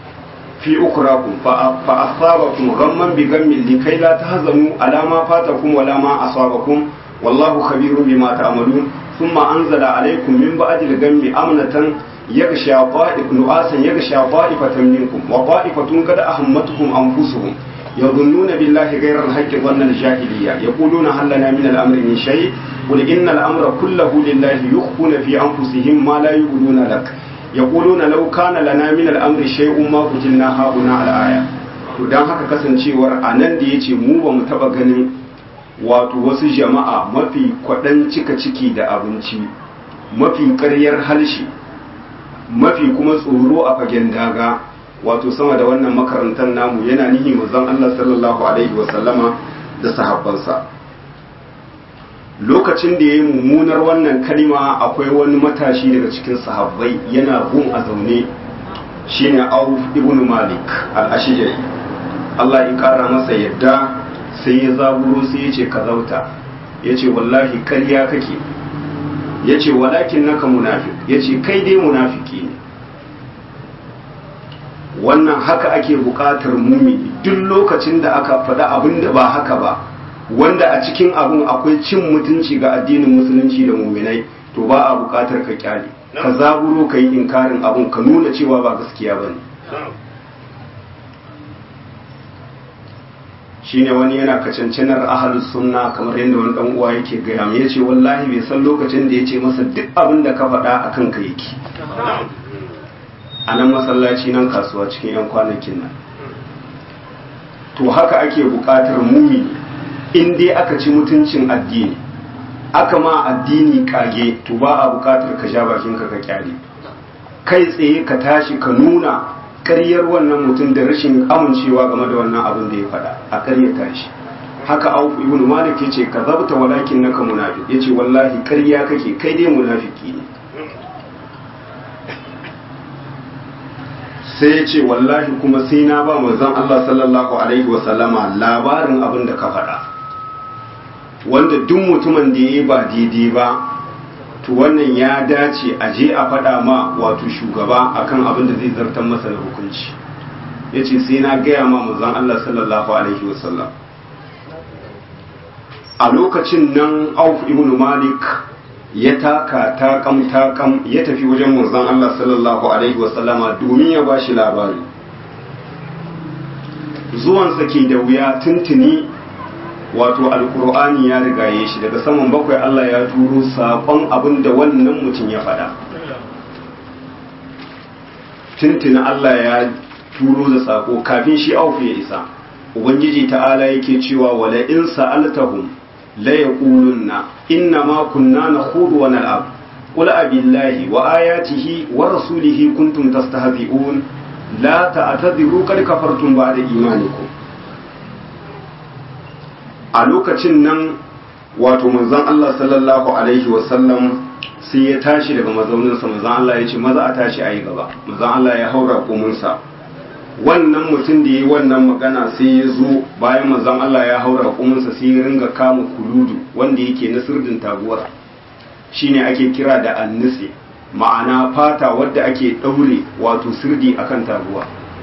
في أخراكم فأصابكم غما بغم لكي لا تهزموا على ما فاتكم ولا ما أصابكم والله خبير بما تعملون ثم أنزل عليكم من بعد الغم أمنة يغشى طائف نؤاسا يغشى طائفة منكم وطائفة قد أهمتهم أنفسهم يظنون بالله غير الحق ظن الجاهلية يقولون هل لنا من الأمر من شيء قل إن الأمر كله لله يخفون في أنفسهم ما لا يقولون لك يقولون لو كان لنا من الأمر شيء ما قتلنا هؤلاء الآية to dan haka kasancewar a nan da ya ce mu ba mu taba ganin wato wasu jama'a mafi kwaɗan cika ciki da abinci mafi ƙaryar halshi mafi kuma tsoro a fagen daga wato sama da wannan makarantar namu yana nihi manzon Allah sallallahu alaihi wasallama da sahabbansa lokacin da ya yi mummunar wannan kalima akwai wani matashi daga cikin sahabbai yana gun a zaune shine Auf ibn Malik al-Ashjari Allah ya kara masa yadda sai ya zaburo sai ya ce ka zauta ya ce wallahi karya kake ya ce walakin naka munafik ya ce kai dai munafiki ne wannan haka ake buƙatar mumini duk lokacin da aka faɗa abin da ba haka ba wanda a cikin abun akwai cin mutunci ga addinin musulunci da muminai to ba a buƙatar ka kyale ka zaburo ka yi inkarin abun ka nuna cewa ba gaskiya ba ne shine wani yana kacancanar ahalus sunna kamar yadda wani dan uwa yake gaya mai yace wallahi bai san lokacin da yace masa duk abin da ka faɗa akan ka yake a nan masallaci nan kasuwa cikin yan kwanakin nan to haka ake buƙatar mumi in dai aka ci mutuncin addini aka ma addini kage to ba a buƙatar ka sha bakin ka ka kyale kai tsaye ka tashi ka nuna ƙaryar wannan mutum da rashin amincewa game da wannan abin da ya faɗa a ƙaryata shi haka auf ibn malik yace ka zabta walakin naka munafiq yace wallahi ƙarya kake kai dai munafiki ne sai ya ce wallahi kuma sai na ba manzon Allah sallallahu alaihi wa sallama labarin abin da ka faɗa wanda duk mutumin da ya ba daidai ba to wannan ya dace a je a faɗa ma wato shugaba akan abin da zai zartar masa da hukunci ya ce sai na gaya ma manzon Allah sallallahu alaihi wa sallam a lokacin nan auf ibn malik ya taka takam takam ya tafi wajen manzon Allah sallallahu alaihi wasallama domin ya bashi labari zuwansa ke da wuya tuntuni wato alkur'ani ya rigaye shi daga saman bakwai Allah ya turo saƙon abin da wannan mutum ya faɗa tuntuni Allah ya turo da saƙo kafin shi aufu ya isa ubangiji ta'ala yake cewa wala in sa'altahum la yaqulunna inna ma kunna nakhudu wa nal'ab qul abillahi wa ayatihi wa rasulihi kuntum tastahzi'un la ta'tadiru qad kafartum ba'da imanikum a lokacin nan wato manzon Allah sallallahu alaihi wa sallam sai ya tashi daga mazauninsa manzon Allah ya ce maza a tashi ayi gaba manzon Allah ya haura komunsa wannan mutum da ya yi wannan magana sai ya zo bayan manzon Allah ya haura kuminsa sai ya ringa kama kuludu wanda yake na sirdin taguwar shine ake kira da annisi ma'ana fata wadda ake ɗaure wato sirdi akan taguwa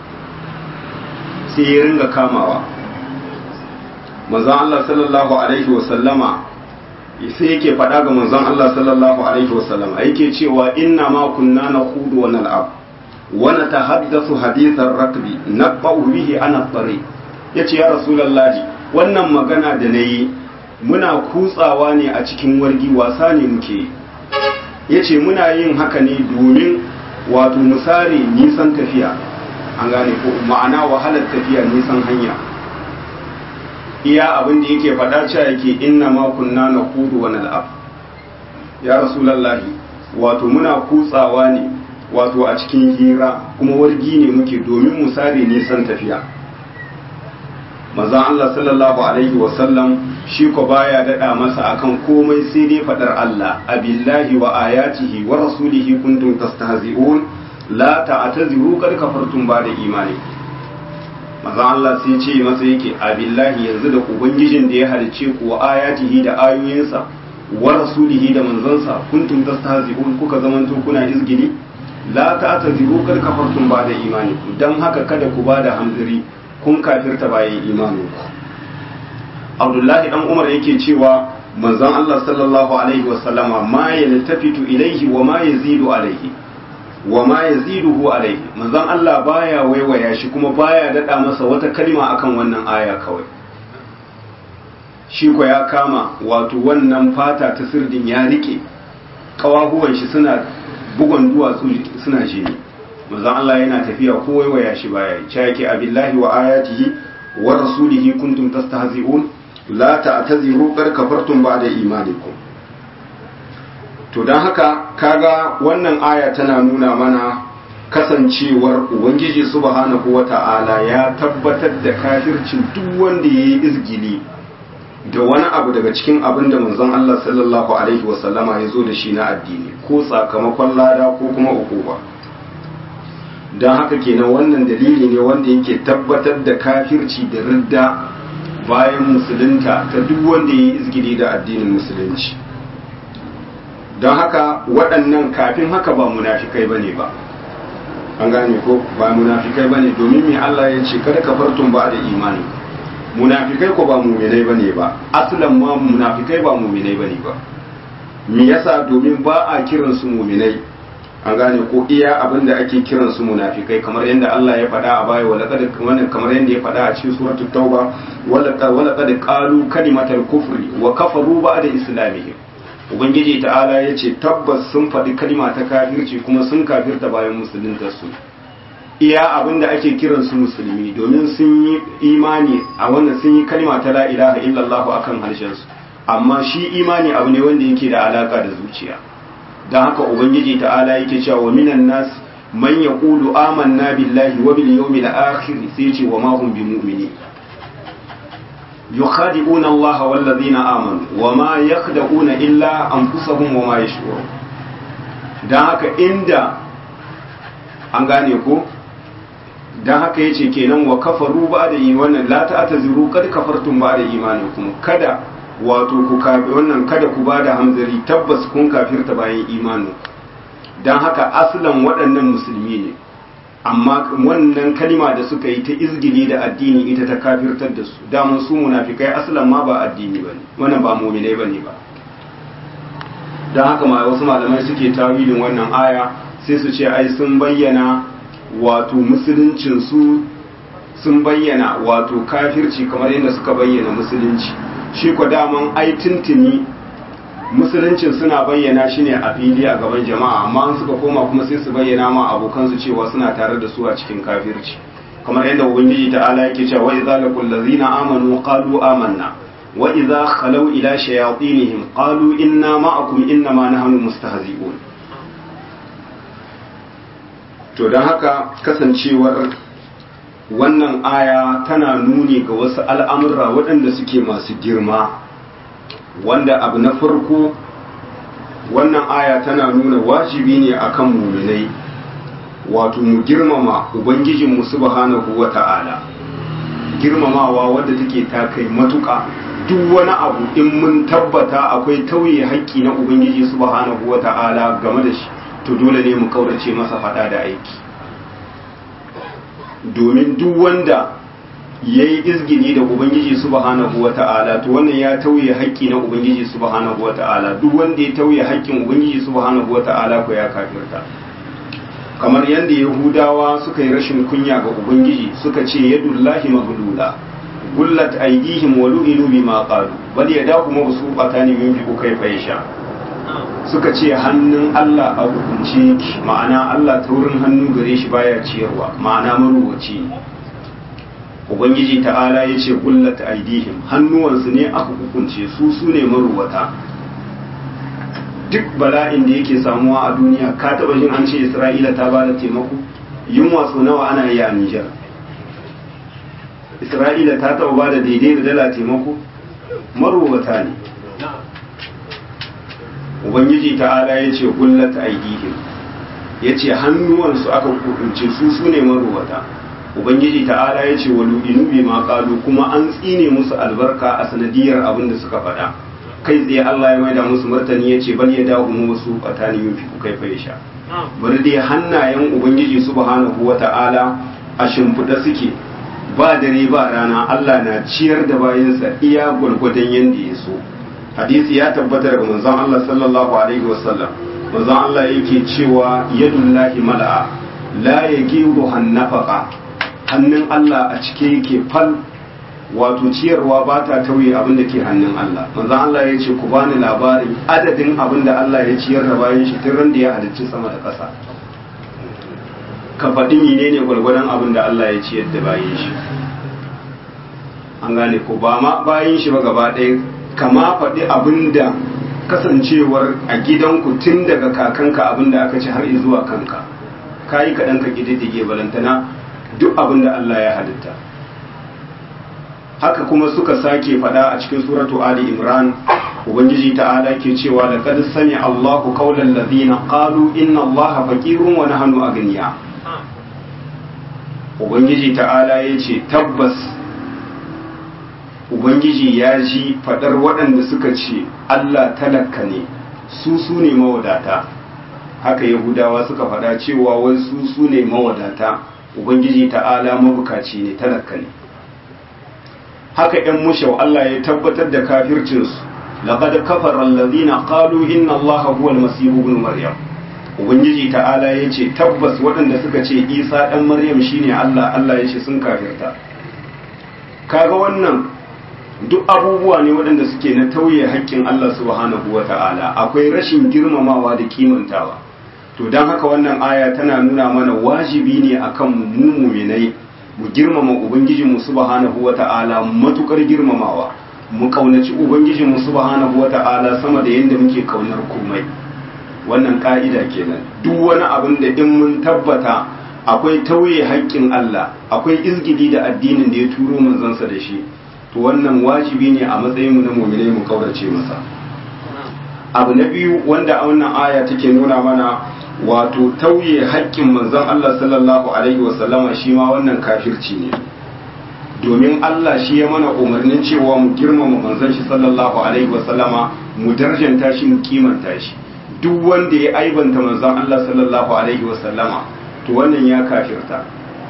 sai ya ringa kamawa manzon Allah sallallahu alaihi wasallama sai yake faɗa ga manzon Allah sallallahu alaihi wasallama yake cewa inna ma kunna nakhudu wa nal'ab wani ta haddasu hadisan rakbi na bihi ana tsare ya ce ya rasulallahi wannan magana da na yi muna kutsawa ne a cikin wargi wasa ne muke ya ce muna yin haka ne domin wato misali nisan tafiya an gane ko ma'ana wahalar tafiya nisan hanya iya abin da yake faɗa cewa yake inna ma kunna na kudu wani al'ab ya rasulallahi wato muna kutsawa ne wato a cikin hira kuma wargi ne muke domin mu sare nisan tafiya maza Allah sallallahu alaihi wasallam shi ko baya dada masa akan komai sai dai fadar Allah abillahi wa ayatihi wa rasulihi kuntum tastahzi'un la ta'taziru qad kafartum ba'da imani maza Allah sai ce masa yake abillahi yanzu da ubangijin da ya halice ku wa ayatihi da ayoyinsa wa rasulihi da manzansa kuntum tastahzi'un kuka zamanto kuna izgili la ta'taziru kad kafartum ba'da imanikum dan haka kada ku bada hamziri kun kafirta bayan imaninku Abdullahi dan Umar yake cewa manzon Allah sallallahu alaihi wa sallama ma yaltafitu ilaihi wa ma yazidu alaihi wa ma yaziduhu alaihi manzon Allah baya waiwaya shi kuma baya dada masa wata kalma akan wannan aya kawai shi ko ya kama wato wannan fata ta sirdin ya rike kawahuwan shi suna bugon duwatsu suna jini manzon Allah yana tafiya ko waiwaya shi baya yi yake abillahi wa ayatihi wa rasulihi kuntum tastahzi'un la ta'taziru qad kafartum ba'da imanikum to dan haka kaga wannan aya tana nuna mana kasancewar ubangiji subhanahu wata'ala ya tabbatar da kafircin duk wanda yayi izgili da wani abu daga cikin abin da manzon Allah sallallahu alaihi wasallama ya zo da shi na addini ko sakamakon lada ko kuma ukuba don haka kenan wannan dalili ne wanda yake tabbatar da kafirci da ridda bayan musulunta ta duk wanda ya yi izgiri da addinin musulunci don haka waɗannan kafin haka ba munafikai bane ba an gane ko ba munafikai bane domin me Allah ya ce kada kafartun ba da imani munafikai ko ba muminai bane ba aslan ma munafikai ba muminai bane ba me yasa domin ba a kiran su muminai an gane ko iya abin da ake kiran su munafikai kamar yadda Allah ya faɗa a baya wala qad wannan kamar yadda ya faɗa a cikin suratul tauba wala wala qad qalu kalimatal kufri wa kafaru ba'da islamihim ubangiji ta'ala ya ce tabbas sun faɗi kalima ta kafirci kuma sun kafirta bayan musulunta su iya abin da ake kiran su musulmi domin sun yi imani a wannan sun yi kalima ta la ilaha illallah akan harshen su amma shi imani abu ne wanda yake da alaka da zuciya don haka ubangiji ta'ala yake cewa wa minan nas man yaqulu amanna billahi wa bil yawmil akhir sai ce wa ma hum bimu'minin yukhadi'una Allah wal ladina amanu wa ma yakhda'una illa anfusahum wa ma yash'urun dan haka inda an gane ko dan haka yace kenan wa kafaru ba'da wannan la ta'taziru kad kafartum ba'da imanikum kada wato ku wannan kada ku bada hamzari tabbas kun kafirta bayan imanu dan haka aslan waɗannan musulmi ne amma wannan kalima da suka yi ta izgili da addini ita ta kafirtar da su daman su munafikai aslan ma ba addini bane wannan ba mu'minai bane ba dan haka ma wasu malamai suke tawilin wannan aya sai su ce ai sun bayyana wato musuluncin su sun bayyana wato kafirci kamar yadda suka bayyana musulunci shi ko daman ai tuntuni musuluncin suna bayyana shi ne a fili a gaban jama'a amma an suka koma kuma sai su bayyana ma abokansu cewa suna tare da su a cikin kafirci kamar yadda ubangiji ta'ala yake cewa wa idza laqul ladzina amanu qalu amanna wa idza khalaw ila shayatinihim qalu inna ma'akum innama nahnu mustahzi'un to dan haka kasancewar wannan aya tana nuni ga wasu al'amurra waɗanda suke masu girma wanda abu na farko wannan aya tana nuna wajibi ne akan muminai wato mu girmama ubangijinmu subhanahu wa ta'ala girmamawa wadda take ta kai matuƙa duk wani abu in mun tabbata akwai tauye haƙƙi na ubangiji subhanahu wa ta'ala game da shi to dole ne mu kaurace masa faɗa da aiki domin duk wanda ya yi izgini da ubangiji subhanahu wa ta'ala to wannan ya tauye haƙƙi na ubangiji subhanahu wa ta'ala duk wanda ya tauye haƙƙin ubangiji subhanahu wa ta'ala ko ya kafirta kamar yadda yahudawa suka yi rashin kunya ga ubangiji suka ce yadullahi maglula gullat aydihim wa lu'inu bima qalu bal yadahu mabsuqatan yunfiqu kayfa yasha suka ce hannun Allah a hukunce ma'ana Allah taurin hannu gare shi baya ciyarwa ma'ana maruwaci ne ubangiji ta'ala ya ce gullat aidihim hannuwansu ne aka hukunce su su ne maruwata duk bala'in da yake samuwa a duniya ka taba jin an ce isra'ila ta ba da taimako yunwa sau nawa ana yi a nijar isra'ila ta taba ba da daidai da dala taimako maruwata ne ubangiji ta'ala ya ce gullat aidihim ya ce hannuwansu aka hukunce su su ne maruwata ubangiji ta'ala ya ce wa lu'inu bi ma qalu kuma an tsine musu albarka a sanadiyar abin da suka faɗa kai tsaye Allah ya maida musu martani ya ce bal ya dawo mu wasu fatani yin fi kai fa sha bari dai hannayen ubangiji subhanahu wa ta'ala a shimfiɗa suke ba dare ba rana Allah na ciyar da bayansa iya gwargwadon yanda ya so hadisi ya tabbata daga manzon Allah sallallahu alaihi wasallam manzon Allah yake cewa yadullahi mala'a la yagiru hannafaqa hannun Allah a cike yake fal wato ciyarwa ba ta tauye abin da ke hannun Allah manzon Allah ya ce ku bani labarin adadin abin da Allah ya ciyar da bayan shi tun da ya halicci sama da ƙasa ka faɗi menene gwargwadon abin da Allah ya ciyar da bayan shi an gane ko ba ma bayan shi ba gaba ɗaya kama faɗi abin da kasancewar a gidanku tun daga kakanka abin da aka ci har zuwa kanka kayi kaɗan ka ƙididdige balantana duk abin da Allah ya halitta haka kuma suka sake fada a cikin suratu Ali Imran ubangiji ta'ala ke cewa laqad sami Allahu qawlan ladhina qalu inna Allaha faqirun wa nahnu aghniya ubangiji ta'ala yace tabbas ubangiji ya ji fadar waɗanda suka ce Allah talaka ne su su ne mawadata haka yahudawa suka fada cewa wai su su ne mawadata ubangiji ta'ala mabukaci ne talaka ne haka ‘yan mushau Allah ya tabbatar da kafircinsu laqad kafara allazina qalu inna allaha huwa almasih ibn maryam ubangiji ta'ala ya ce tabbas waɗanda suka ce isa ɗan maryam shine allah allah ya ce sun kafirta kaga wannan duk abubuwa ne waɗanda suke na tauye haƙƙin allah subhanahu wa ta'ala akwai rashin girmamawa da kimantawa to don haka wannan aya tana nuna mana wajibi ne akan mu muminai mu girmama ubangijinmu subhanahu wa ta'ala matukar girmamawa mu kaunaci ubangijinmu subhanahu wa ta'ala sama da yadda muke kaunar komai wannan ka'ida kenan duk wani abin da in mun tabbata akwai tauye haƙƙin Allah akwai izgidi da addinin da ya turo manzansa da shi to wannan wajibi ne a matsayinmu na mu'minai mu kaurace masa abu na biyu wanda a wannan aya take nuna mana wato tauye haƙƙin manzon Allah sallallahu alaihi wasallama shi ma wannan kafirci ne domin Allah shi ya mana umarnin cewa mu girmama manzon shi sallallahu alaihi wasallama mu darjanta shi mu kimanta shi duk wanda ya aibanta manzon Allah sallallahu alaihi wasallama to wannan ya kafirta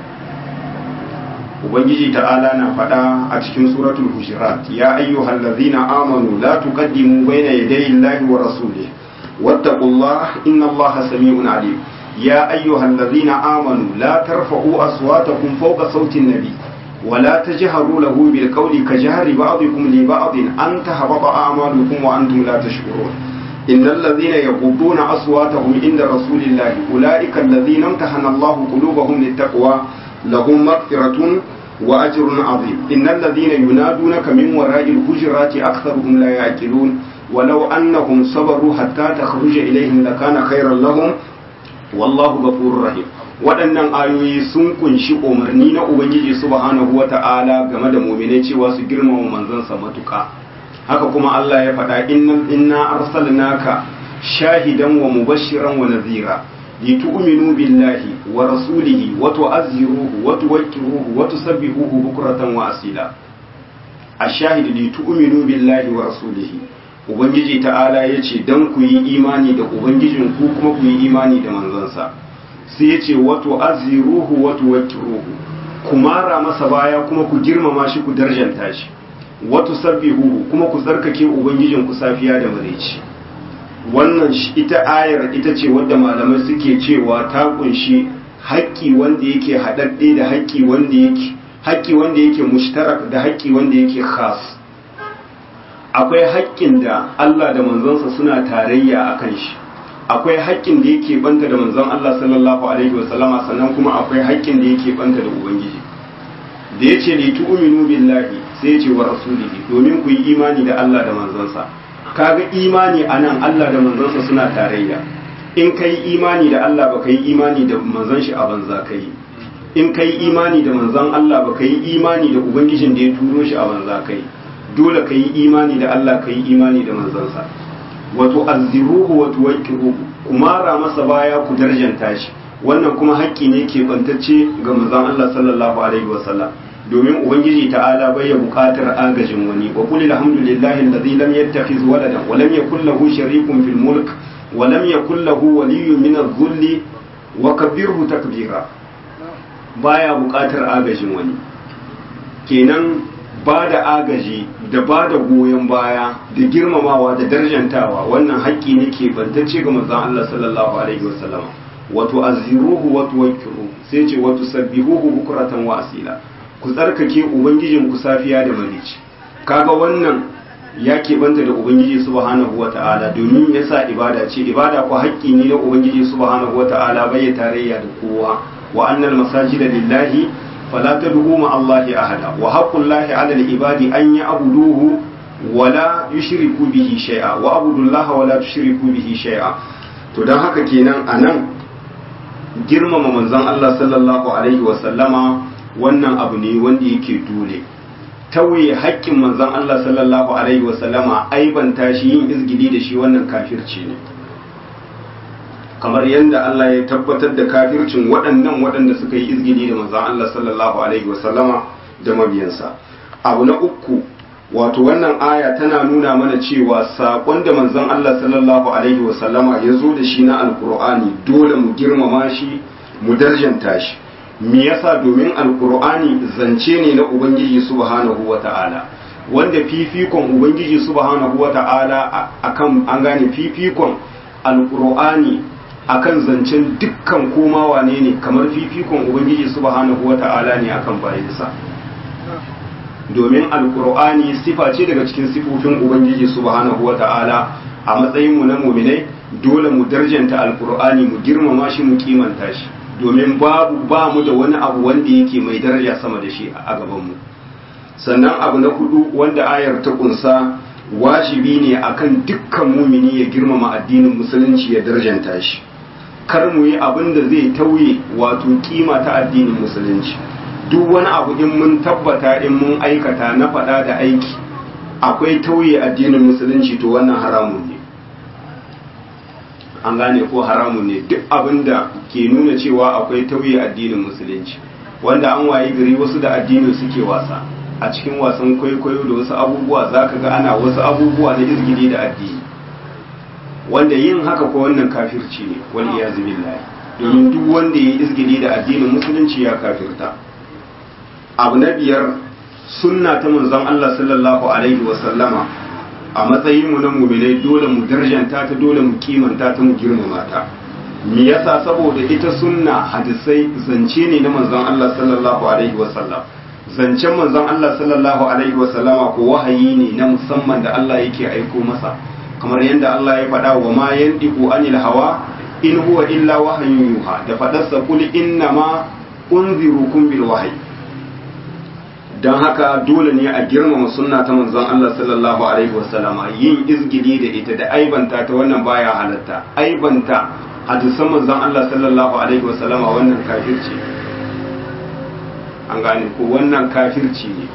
ubangiji ta'ala na faɗa a cikin suratul hujurat ya ayyuhal ladzina amanu la tuqaddimu bayna yaday Allahi wa rasulihi wattaqullaha innallaha sami'un alim ya ayyuhal ladzina amanu la tarfa'u aswatakum fawqa sauti an-nabi ولا تجهروا له بالقول كجهر بعضكم لبعض أن تهبط أعمالكم وأنتم لا تشعرون إن الذين يغضون أصواتهم عند رسول الله أولئك الذين امتحن الله قلوبهم للتقوى لهم مغفرة وأجر عظيم إن الذين ينادونك من وراء الحجرات أكثرهم لا يعقلون ولو أنهم صبروا حتى تخرج إليهم لكان خيرا لهم والله غفور رحيم waɗannan ayoyi sun kunshi umarni na ubangiji subhanahu wata'ala game da muminai cewa su girmama manzansa matuƙa haka kuma Allah ya faɗa inna arsalnaka shahidan wa mubashiran wa nadhira litu'minu billahi wa rasulihi wa tu'azziruhu wa tuwaqqiruhu wa tusabbihuhu bukratan wa asila ash-shahid litu'minu billahi wa rasulihi ubangiji ta'ala yace dan ku yi imani da ubangijin ku kuma ku yi imani da manzansa sai yace wa tu'azziruhu wa tuwaqqiruhu ku mara masa baya kuma ku girmama shi ku darjanta shi wa tusabbihuhu kuma ku tsarkake ubangijin ku safiya da maraici wannan ita ayar ita ce wadda malamai suke cewa ta kunshi haƙƙi wanda yake haɗaɗɗe da haƙƙi wanda yake haƙƙi wanda yake mushtarak da haƙƙi wanda yake khas akwai haƙƙin da Allah da manzonsa suna tarayya akan shi akwai haƙƙin da yake banta da manzon Allah sallallahu alaihi wasallama sannan kuma akwai haƙƙin da yake banta da ubangiji da yace li tu'minu billahi sai yace wa rasulihi domin ku yi imani da Allah da manzonsa kaga imani anan Allah da manzonsa suna tarayya in kai imani da Allah baka yi imani da manzon shi a banza kai in kai imani da manzon Allah baka yi imani da ubangijin da ya turo shi a banza kai dole ka yi imani da Allah ka yi imani da manzansa wato azziruhu wa tuwaqqiruhu kumara masa baya ku darjanta shi wannan kuma haƙƙi ne ke bantacce ga manzon Allah sallallahu alaihi wasallam domin ubangiji ta'ala bai ya buƙatar agajin wani wa qul alhamdulillahi alladhi lam yattakhiz waladan wa lam yakul lahu sharikun fil mulk wa lam yakul lahu waliyyun min adh-dhulli wa kabbirhu takbira baya buƙatar agajin wani kenan ba da agaji da ba da goyon baya da girmamawa da darjantawa wannan haƙƙi ne ke bantacce ga manzon Allah sallallahu alaihi wasallam wato azziruhu wa tuwakkiru sai ce wato sabbihuhu bukratan wa asila ku tsarkake ubangijin ku safiya da marici kaga wannan ya banta da ubangiji subhanahu wata'ala domin yasa ibada ce ibada ko haƙƙi ne na ubangiji subhanahu wata'ala bai tarayya da kowa wa annal masajida lillahi فلا تدعوا مع الله أحدا وحق الله على العباد أن يعبدوه ولا يشركوا به شيئا وعبدوا الله ولا تشركوا به شيئا to don haka kenan a nan girmama manzon Allah sallallahu alaihi wasallama wannan abu ne wanda yake dole tauye haƙƙin manzon Allah sallallahu alaihi wasallama aibanta shi yin izgili da shi wannan kafirci ne kamar yadda Allah ya tabbatar da kafircin waɗannan waɗanda suka yi izgili da manzon Allah sallallahu alaihi wasallama da mabiyansa abu na uku wato wannan aya tana nuna mana cewa saƙon da manzon Allah sallallahu alaihi wasallama ya zo da shi na alkur'ani dole mu girmama shi mu darjanta shi me yasa domin alkur'ani zance ne na ubangiji subhanahu wata'ala wanda fifikon ubangiji subhanahu wata'ala akan an gane fifikon alkur'ani akan zancen dukkan koma wane ne kamar fifikon ubangiji subhanahu wata'ala ne akan bayansa domin alkur'ani sifa ce daga cikin sifofin ubangiji subhanahu wata'ala a matsayinmu na muminai dole mu darjanta alkur'ani mu girmama shi mu kimanta shi domin babu ba mu da wani abu wanda yake mai daraja sama da shi a gabanmu sannan abu na hudu wanda ayar ta kunsa wajibi ne akan dukkan mumini ya girmama addinin musulunci ya darjanta shi kar mu yi abin da zai tauye wato kima ta addinin musulunci duk wani abu in mun tabbata in mun aikata na faɗa da aiki akwai tauye addinin musulunci to wannan haramun ne an gane ko haramun ne duk abin da ke nuna cewa akwai tauye addinin musulunci wanda an waye gari wasu da addinin suke wasa a cikin wasan kwaikwayo da wasu abubuwa za ka ga ana wasu abubuwa na izgili da addini wanda yin haka ko wannan kafirci ne wal iyazu billahi domin duk wanda ya yi izgili da addinin musulunci ya kafirta abu na biyar sunna ta manzon Allah sallallahu alaihi wa sallama a matsayin mu na mu'minai dole mu darjanta ta dole mu kimanta ta mu girmama ta me yasa saboda ita sunna hadisai zance ne na manzon Allah sallallahu alaihi wa sallam zancen manzon Allah sallallahu alaihi wa sallama ko wahayi ne na musamman da Allah yake aiko masa kamar yadda Allah ya faɗa wa ma yandiku anil hawa in huwa illa wahayin yuha da faɗarsa kul inna ma unzirukum bil wahyi dan haka dole ne a girmama sunna ta manzon Allah sallallahu alaihi wasallama yin izgidi da ita da aibanta ta wannan baya halatta aibanta hadisan manzon Allah sallallahu alaihi wasallama wannan kafirci an gane ko wannan kafirci ne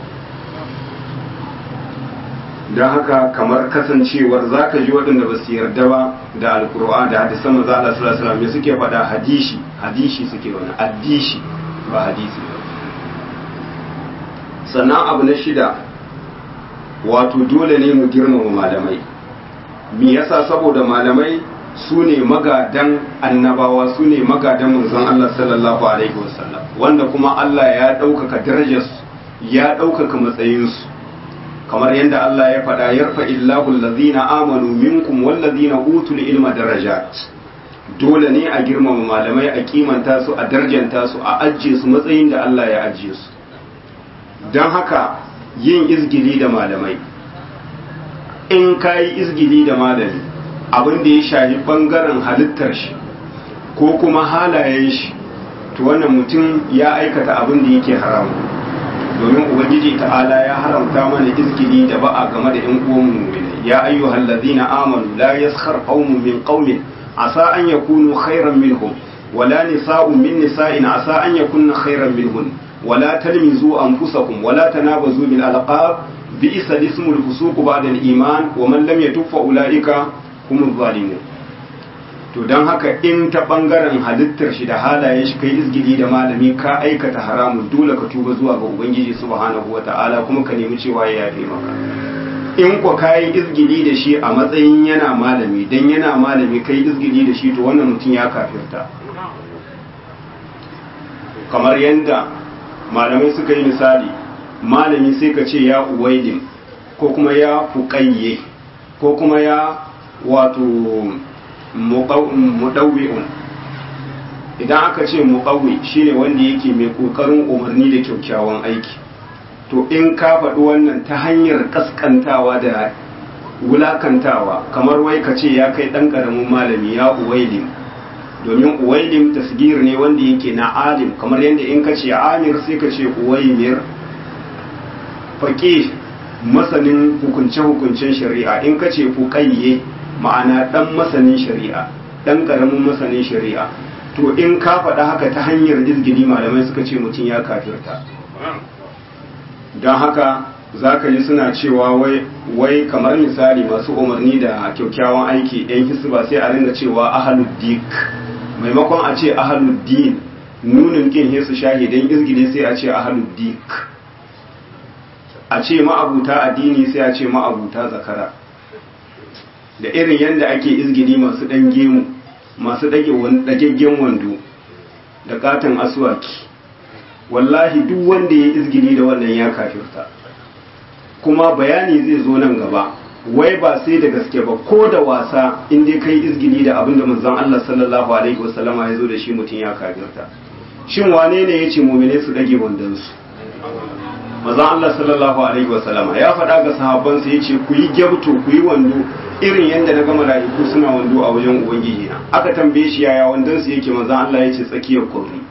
don haka kamar kasancewar za ka ji waɗanda ba su yarda ba da alkur'an da hadisan maza Allah sallallahu alaihi wasallam suke faɗa hadishi hadishi suke wani addishi ba hadisi ba sannan abu na shida wato dole ne mu girmama malamai me yasa saboda malamai su ne magadan annabawa su ne magadan manzon Allah sallallahu alaihi wasallam wanda kuma Allah ya ɗaukaka darajarsu ya ɗaukaka matsayinsu kamar yadda Allah ya faɗa yarfa illahu allazina amanu minkum wallazina utul ilma darajat dole ne a girmama malamai a kimanta su a darjanta su a ajiye su matsayin da Allah ya ajiye su don haka yin izgili da malamai in ka yi izgili da malami abin da ya shafi bangaren halittar shi ko kuma halayen shi to wannan mutum ya aikata abin da yake haramu domin ubangiji ta'ala ya haramta mana izgili da ba'a game da yan uwan mu'mini ya ayyuhal ladina amanu la yaskhar qaumun min qaumin asa an yakunu khairan minhum wala nisa'un min nisa'in asa an yakunna khairan minhun wala talmizu anfusakum wala tanabazu bil alqab bi'sa ismul fusuq ba'da al iman wa man lam yatub fa ulaika humuz zalimun to don haka in ta bangaren halittar shi da halayen shi kai izgili da malami ka aikata haramun dole ka tuba zuwa ga ubangiji subhanahu wata'ala kuma ka nemi cewa ya yafe maka in kwa kayi izgili da shi a matsayin yana malami dan yana malami kai izgili da shi to wannan mutum ya kafirta kamar yadda malamai suka yi misali malami sai ka ce ya uwaidin ko kuma ya fuƙayye ko kuma ya wato muɗauwi'un idan aka ce muɗauwi shine wanda yake mai ƙoƙarin umarni da kyakkyawan aiki to in ka faɗi wannan ta hanyar ƙasƙantawa da wulakantawa kamar wai ka ce ya kai ɗan ƙaramin malami ya uwailim domin uwailim tasgir ne wanda yake na alim kamar yadda in ka ce amir sai ka ce uwaimir faƙi masanin hukunce-hukuncen shari'a in ka ce fuƙayye ma'ana ɗan masanin shari'a ɗan ƙaramin masanin shari'a to in ka faɗa haka ta hanyar izgili malamai suka ce mutum ya kafirta don haka za ka ji suna cewa wai kamar misali masu umarni da kyakkyawan aiki yan hisba sai a ringa cewa ahaluddik maimakon a ce ahaluddin nunin kin hisu shahidan izgili sai a ce ahaluddik a ce ma'abuta addini sai a ce ma'abuta zakara da irin yadda ake izgini masu ɗan gemu masu ɗagaggen wando da katon aswaki wallahi duk wanda ya izgini da wannan ya kafirta kuma bayani zai zo nan gaba wai ba sai da gaske ba ko da wasa in dai kai izgili da abin da manzon Allah sallallahu alaihi wasallama ya zo da shi mutum ya kafirta shin wane ne ya ce mumine su dage wandonsu manzon Allah sallallahu alaihi wasallama ya faɗa ga sahabbansa ya ce ku yi gyabto ku yi wando irin yadda na gama mala'iku suna wando a wajen ubangiji na aka tambaye shi yaya wandonsu yake manzon Allah ya ce tsakiyar kurri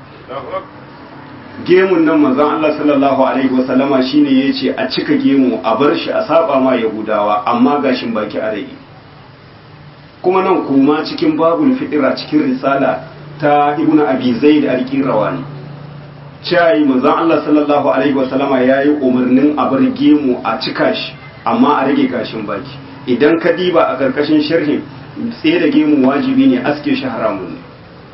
gemun nan manzon Allah sallallahu alaihi wasallama shine yace a cika gemu a bar shi a saba ma yahudawa amma gashin baki a rage kuma nan kuma cikin babul fitira cikin risala ta ibnu abi zaid al-qirawani cewa manzon Allah sallallahu alaihi wasallama yayi umarnin a bar gemu a cika shi amma a rage gashin baki idan ka diba a karkashin sharhin tsaye da gemu wajibi ne aske shi haramun ne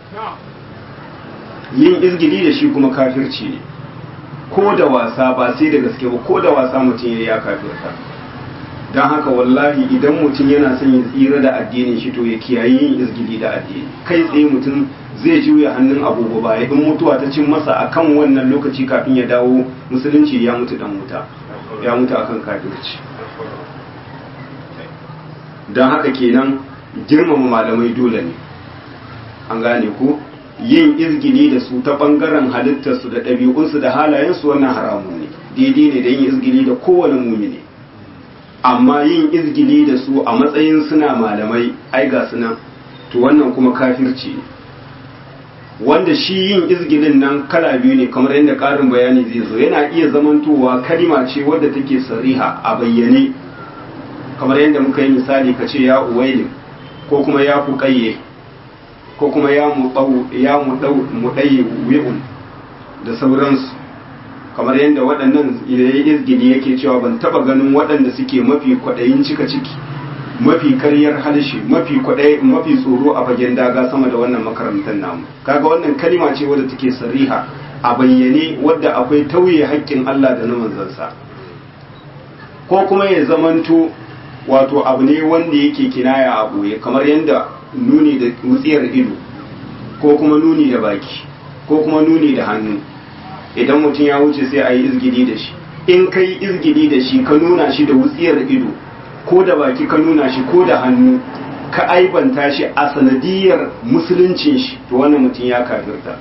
yin izgili da shi kuma kafirci ne ko da wasa ba sai da gaske ba ko da wasa mutum ya ya kafirta don haka wallahi idan mutum yana son ya tsira da addinin shi to ya kiyaye yin izgili da addini kai tsaye mutum zai juya hannun agogo ba in mutuwa ta cin masa akan wannan lokaci kafin ya dawo musulunci ya mutu dan wuta ya mutu akan kafirci don haka kenan girmama malamai dole ne an gane ko yin izgili da su ta bangaren halittarsu da ɗabi'unsu da halayensu wannan haramun ne daidai ne da yin izgili da kowane mumini amma yin izgili da su a matsayin suna malamai ai ga suna to wannan kuma kafirci ne wanda shi yin izgilin nan kala biyu ne kamar yadda ƙarin bayani zai zo yana iya zamantowa kalima ce wadda take sariha a bayyane kamar yadda muka yi misali ka ce ya uwailin ko kuma ya fuƙayye ko kuma ya muɗayi wi'un da sauransu kamar yadda waɗannan idan izgidi yake cewa ban taɓa ganin waɗanda suke mafi kwaɗayin cika ciki mafi karyar halshe mafi kwaɗayi mafi tsoro a fagen daga sama da wannan makarantar namu kaga wannan kalima ce wadda take sariha a bayyane wadda akwai tauye haƙƙin Allah da na manzansa ko kuma ya zamanto wato abu ne wanda yake kinaya a ɓoye kamar yadda nuni da wutsiyar ido ko kuma nuni da baki ko kuma nuni da hannu idan mutum ya wuce sai a yi izgidi da shi in ka yi izgidi da shi ka nuna shi da wutsiyar ido ko da baki ka nuna shi ko da hannu ka aibanta shi a sanadiyar musuluncin shi to wannan mutum ya kafirta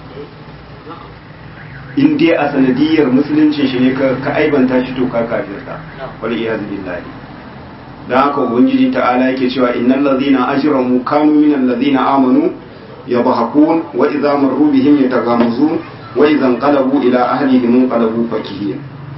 in dai a sanadiyar musuluncin shi ne ka aibanta shi to ka kafirta wal iyaz billahi da haka ubangiji ta'ala yake cewa innal ladhina ajramu kanu minal ladhina amanu yadhakun wa idza marru bihim yataghamazun wa idza qalabu ila ahlihim qalabu fakihin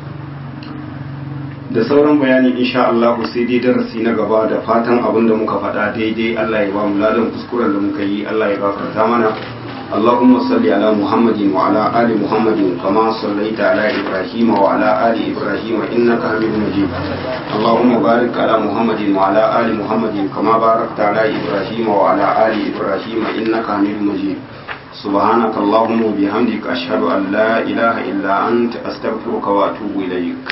da sauran bayani insha Allah sai dai darasi na gaba da fatan abin da muka faɗa daidai Allah ya ba mu ladan kuskuren da muka yi Allah ya gafarta mana اللهم صل على محمد وعلى آل محمد كما صليت على إبراهيم وعلى آل إبراهيم إنك حميد مجيد اللهم بارك على محمد وعلى آل محمد كما باركت على إبراهيم وعلى آل إبراهيم إنك حميد مجيد سبحانك اللهم وبحمدك أشهد أن لا إله إلا أنت أستغفرك وأتوب إليك